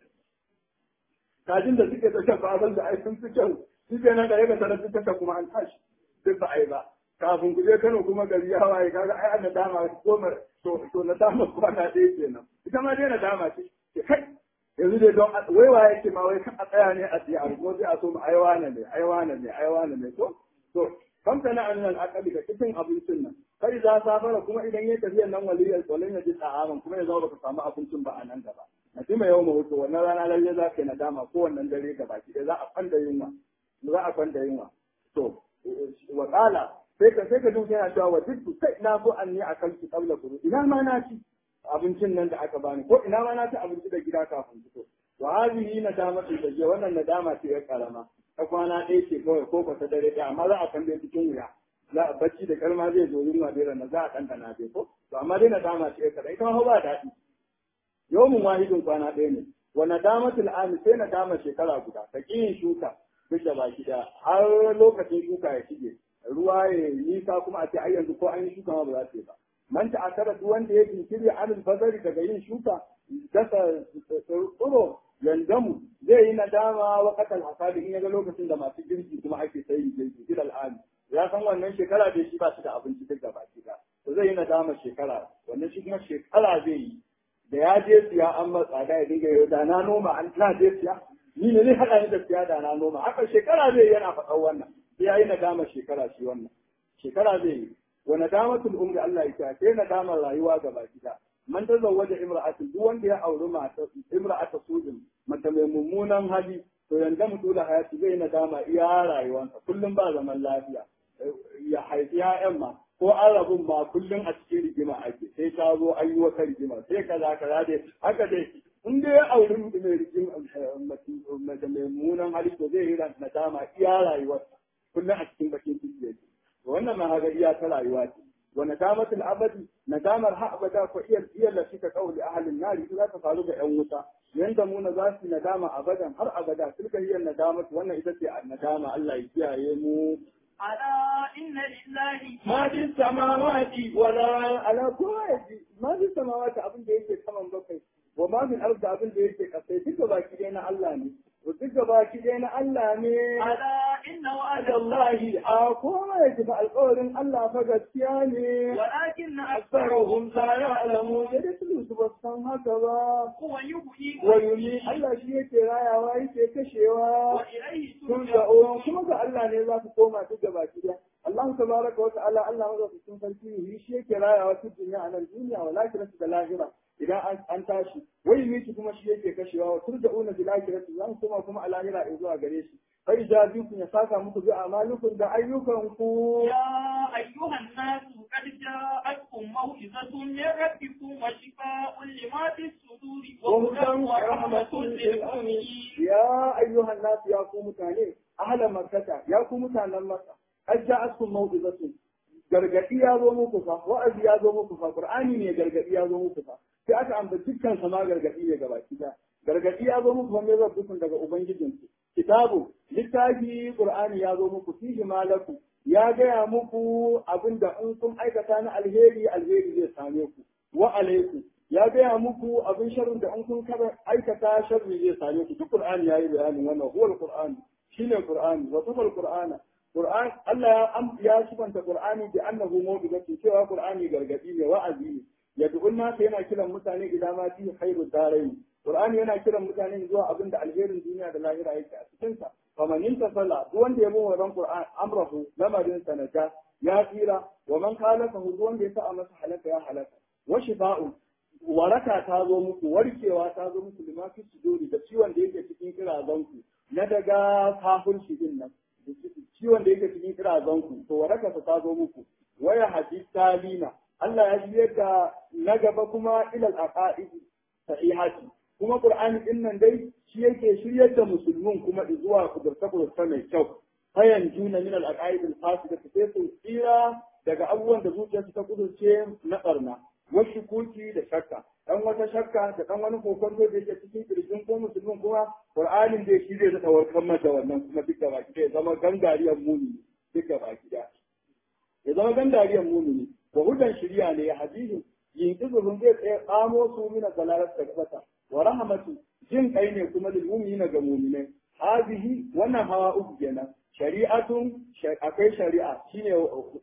kajin da suke tasha babar da ai sun fi kyau shi ke nan da ya ga tasha kuma an tashi duk ba ai ba kafin ku je Kano kuma gari ya waye kaga ai an dama goma to to na dama kwana ɗaya kenan ita ma dai na dama ce ke kai yanzu dai don wai waye ke ma wai kan a tsaya ne a siya ko sai a so mu ai wane ne ai wane ne ai wane ne to to kam kana an nan akali ga cikin abincin nan kai za safara kuma idan ya tafiya nan waliyar tsolin ya ji tsa'aman kuma ya zama baka samu abincin ba a nan gaba na ji mai yawan mahutu wannan rana lalle za ka yi nadama ko wannan dare gaba ki za a kwanda yunwa za a kwanda yunwa to wa kala sai ka sai ka duka yana cewa wa duk sai na so an ni akan ki kabla kuru ina ma na ci abincin nan da aka bani ko ina ma na ci abinci da gida kafin fito wa hadhihi nadamatu da je wannan nadama ce ya karama ta kwana ɗaya ce kawai ko ta dare ɗaya amma za a kan dai cikin wuya za a bacci da kalma zai zo yunwa da na za a ɗanɗana dai ko to amma dai nadama ce ya karama ita ma ba daɗi yawmin wahidin kwana ɗaya ne wa nadamatul ami sai nadama shekara guda ta yin shuka duk da baki da har lokacin shuka ya shige ruwa ya nisa kuma a ce ai yanzu ko an yi shuka ma ba za su yi ba man ta akara duk wanda ya jinkiri anil bazari daga yin shuka dasa tsoro yandamu zai yi nadama wa kasal hasadi in ya ga lokacin da masu girki kuma ake sayin girki ilal ami ya san wannan shekara da shi ba su da abinci duk da baki da to zai yi nadama shekara wannan shi kuma shekara zai yi da ya je siya an matsa da ya dinga yau da na noma an na je siya ni ne ne haɗa ni da siya da na noma haka shekara zai yana faɗan wannan sai ya yi nadama shekara shi wannan shekara zai yi wa nadamatul umri Allah ya ce sai nadamar rayuwa ga baki da man tazawwaja imra'atin duk wanda ya auri mata imra'ata sujin mata mai mummunan hali to yanda mutu da hayati zai nadama iya rayuwarsa kullum ba zaman lafiya ya haifi ya'yan ma ko arabin ma kullum a cikin rigima ake sai ta zo an yi wata rigima sai kaza kaza dai haka dai in dai ya auri mai rigima mace mai mummunan hali to zai yi nadama iya rayuwarsa kullum a cikin bakin ciki yake wannan ma haka iya ta rayuwa ce wa nadamatul abadi nadamar ha abada ko iya iya lafi ka kauli ahlin nari za ta faru ga yan wuta yanda mu na za su nadama abadan har abada tilka hiya nadamatu wannan ita ce nadama Allah ya kiyaye mu ألا إن لله ما في السماوات ولا على كل ما في السماوات abin da yake saman bakwai wa ma min arda abin da yake kasai duka baki dai na Allah ne duka baki dai na Allah ne ألا إن وعد Allahi a kuma ya ji alƙawarin Allah fa gaskiya ne ولكن aksarahum أكثرهم la ya'lamu da dukkan su ba su san haka ba هو يحيي wa yumi Allah shi yake rayawa yake kashewa وإليه sun ترجعون ga'o kuma ga Allah ne za su koma duk gaba ki da Allah tabaraka wa ta'ala Allah madaukakin sarki ne shi yake rayawa duk duniya a nan duniya wa lakiratu da lahira idan an- an tashi wai miki kuma shi yake kashewa wa turja'una bil akhirati zan koma kuma a lahira in zuwa gare shi fa ijabikum ya saka muku bi amalukum da ayyukanku يا أيها الناس قد جاءتكم موعظة من ربكم وشفاء لما في الصدور وهدى ورحمة للمؤمنين ya ayyuhan nasu ya ku mutane ahla makkata ya ku mutanen makka qad ja'atkum maw'izatun gargadi ya zo muku fa wa'azi ya zo muku fa qur'ani ne gargadi ya zo muku fa sai aka ambaci dukkan sama gargadi ne gaba kida gargadi ya zo muku fa me rabbukun daga ubangijinku kitabu littafi qur'ani ya zo muku fihi malaku ya gaya muku abinda in kun aikata na alheri alheri zai same ku wa alaikum ya gaya muku abin sharrin da in kun kada aikata sharri zai same ku duk qur'ani yayi bayanin wannan huwa alquran shine qur'ani wa safal qur'ana qur'an Allah ya ya sifanta qur'ani bi annahu mawdudatu cewa qur'ani gargadi ne wa'azi ne yad'un nas yana kiran mutane ila ma fi khairu darain qur'ani yana kiran mutane zuwa abin da alherin duniya da lahira yake a cikin sa faman intasala duk wanda ya bi wannan qur'an amrahu lamarin sanata ya tsira wa man khalafa duk wanda ya sa masa halaka ya halaka wa shifa'u waraka ta zo muku warkewa ta zo muku lima fi suduri da ciwon da yake cikin kirazanku na daga kafirci din nan ciwon da yake cikin kirazanku to waraka ta zo muku waya hadis talina Allah ya biyar da na gaba kuma ilal aqaid sahihati kuma qur'ani din nan dai shi yake shiryar da musulmin kuma zuwa kudurta kudurta mai kyau fayan juna min al aqaid al fasida sai su tsira daga abubuwan da zuciyarsu ta kudurce na barna wasu kuki da shakka dan wata shakka da dan wani kokonto da yake cikin kirjin ko musulmin kuma qur'anin da shi zai zata warkar mata wannan kuma duk da baki ya zama gangariyar mumini duk da baki da ya zama gangariyar mumini wa hudan shiriya ne ya hadisi yin izurun zai tsaye tsamo su mina zalalar da kasa wa rahmatu jin kai ne kuma lil mu'minina ga mu'minai hazihi wannan hawa uku kenan shari'atun akwai shari'a shine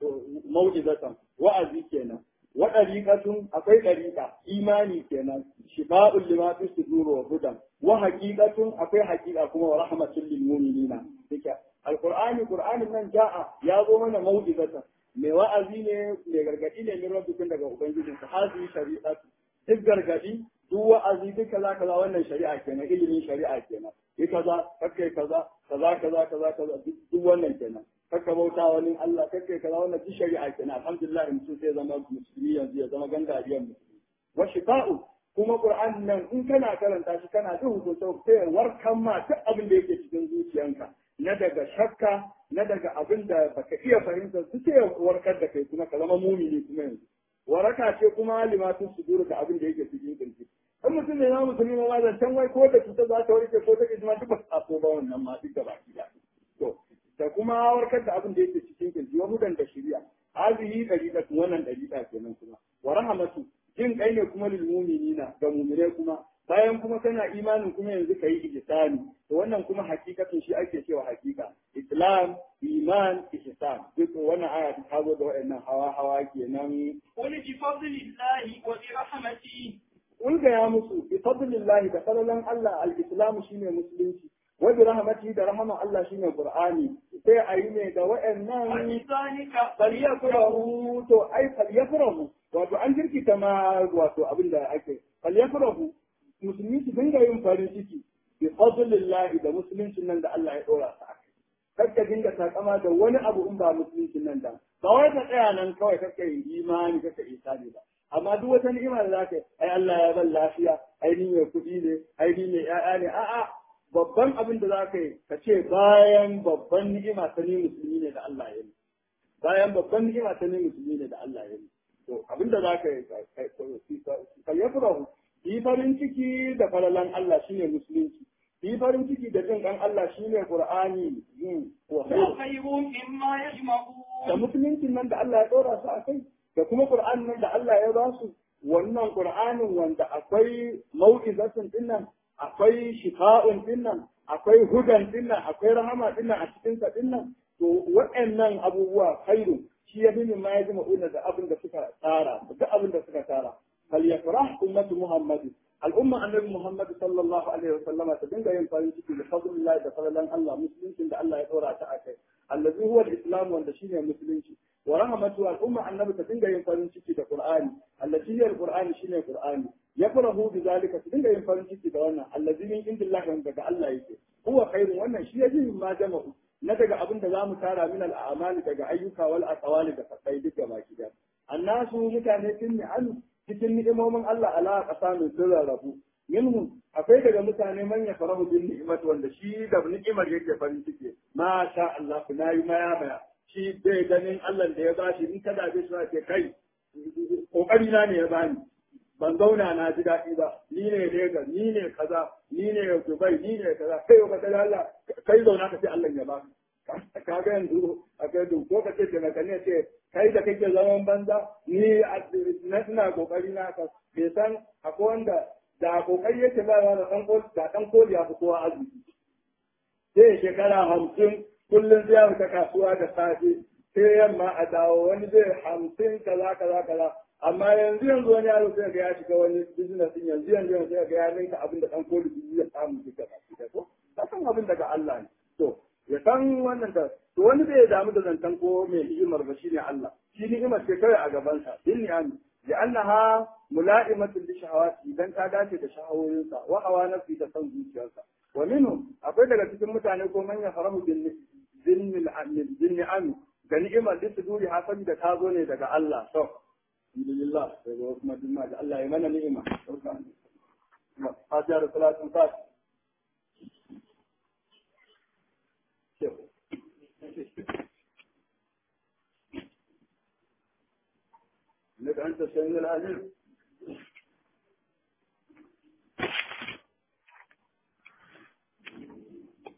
mau'izatan wa'azi kenan wa ɗariƙatun akwai ɗariƙa imani kenan shifa'ul lima fi sudur wa hudan wa haqiqatun akwai haqiqa kuma wa rahmatul lil mu'minina dika alqur'ani qur'anin nan ja'a ya zo mana mau'izatan mai wa'azi ne mai gargadi ne min rabbikum daga ubangijin sa hazi shari'atu duk gargadi duk wa'azi duk kaza kaza wannan shari'a kenan ilimin shari'a kenan yi kaza kakkai kaza kaza kaza kaza kaza duk wannan kenan kakka bauta wani Allah kakkai kaza wannan duk shari'a kenan alhamdulillah mutum sai zama musulmi yanzu ya zama gangariyar musulmi wa shifa'u kuma qur'an nan in kana karanta shi kana jin hukunta sai warkan ma duk abin da yake cikin zuciyanka na daga shakka na daga abin da baka iya fahimta su sai warkar da kai kuma ka zama mumini kuma yanzu waraka ce kuma limatun sudur da abin da yake cikin kirji in mutum ne na musulmi ma zancen wai ko da cuta za ta warke ko ta ijma duk ba su taso ba wannan ma duk da baki da to da kuma warkar da abin da yake cikin kirji wa hudan da shari'a hazihi dariqa wannan dariqa kenan kuma wa rahmatu jin kai ne kuma lil mu'minina ga mu'mine kuma bayan kuma kana imanin kuma yanzu ka yi ihsani to wannan kuma hakikatin shi ake cewa hakika islam iman ihsan duk wannan aya ta zo da waɗannan hawa hawa kenan قل بفضل الله وبرحمته Ulga ya musu bi fadlillahi da fadlan Allah al-Islam shine musulunci wa bi rahmatihi da rahama Allah shine Qur'ani sai ayi ne da waɗannan وبذلك falyafrahu to ai falyafrahu wato an jirkita ma wato abin da ake falyafrahu musulmi su dinga yin farin ciki bi fadlillahi da musuluncin nan da Allah ya dora su akai kar ka dinga takama da wani abu in ba musuluncin nan da ba wai ka tsaya nan kawai kaka yi imani kaka isani ba amma duk wata ni'ima da zaka yi ai Allah ya ban lafiya ai ni mai kuɗi ne ai ni mai ƴaƴa ne a'a babban abin da zaka yi ka ce bayan babban ni'ima ta ni musulmi ne da Allah ya yi bayan babban ni'ima ta ni musulmi ne da Allah ya yi to abin da zaka yi ka yafrahu yi farin ciki da falalan Allah shine musulunci yi farin ciki da jin kan Allah shine Qur'ani yin wa وخير مما da يجمعون musuluncin nan da Allah ya dora su a kai da kuma Qur'an nan da Allah ya ba su wannan Qur'anin wanda akwai mau'izatun dinnan akwai shifa'un dinnan akwai hudan dinnan akwai rahama dinnan a cikin sa dinnan to waɗannan abubuwa khairu shi ya bin ma ya ji ma'una da abin da suka tsara da abin da suka tsara fal yafrah ummatu muhammad al'umma annabi muhammad sallallahu alaihi wa sallama ta dinga yin farin ciki da fadlillahi da fadlan Allah musuluncin da Allah ya dora ta akai allazi huwa al-islam wanda shine musulunci wa rahmatu al-umma annabi ta dinga yin farin ciki da qur'ani allazi hiya al-qur'ani shine qur'ani yafrahu bi zalika ta dinga yin farin ciki da wannan allazi min indillahi wanda daga Allah yake huwa khairun wannan shi yaji ma jama'u na daga abin da zamu tara min al-a'mali daga ayyuka wal aqwali da fasai duka baki da annasu mutane sun ni'amu cikin ni'imomin Allah ala qasamin sun rarrabu minhum akwai daga mutane man ya farahu bin ni'mat wanda shi da ni'imar yake farin ciki ma sha Allah na yi maya maya shi bai ganin Allah da ya bashi in kada bai shi ce kai kokari na ne ya bani ban zauna na ji daɗi ba ni ne Lagos ni ne kaza ni ne Dubai ni ne kaza kai ka kada Allah kai zauna ka ce Allah ya baka ka ga yanzu a kai duk ko ka ce taimaka ne ce kai da kake zaman banza ni na ina kokari na ka bai san akwai wanda da kokari yake ba da dan koli da dan koli ya fi kowa arziki sai shekara hamsin kullum zai fita kasuwa da safe sai yamma a dawo wani zai hamsin kaza kaza kaza amma yanzu yanzu wani yaro sai ga ya shiga wani business din yanzu yanzu yanzu sai ga ya ninka abin da dan koli biyu ya samu duka ba ko ka san abin daga Allah ne to ya san wannan da to wani bai damu da zantan ko mai ni'imar ba shine Allah shi ni'imar ce kawai a gaban sa din ni'ami لأنها ملائمة لشهواته إذا كادت تشهوينسا وهوى نفسي تسن zuciyarsa ومنهم akwai daga cikin mutane ko man ya farahu bin bin ni'am da ni'imar da su duri hasabi da ta zo ne daga Allah to alhamdulillah sai ga kuma dinna da Allah ya mana ni'ima fatiha da salatu fat لك أنت السميع العليم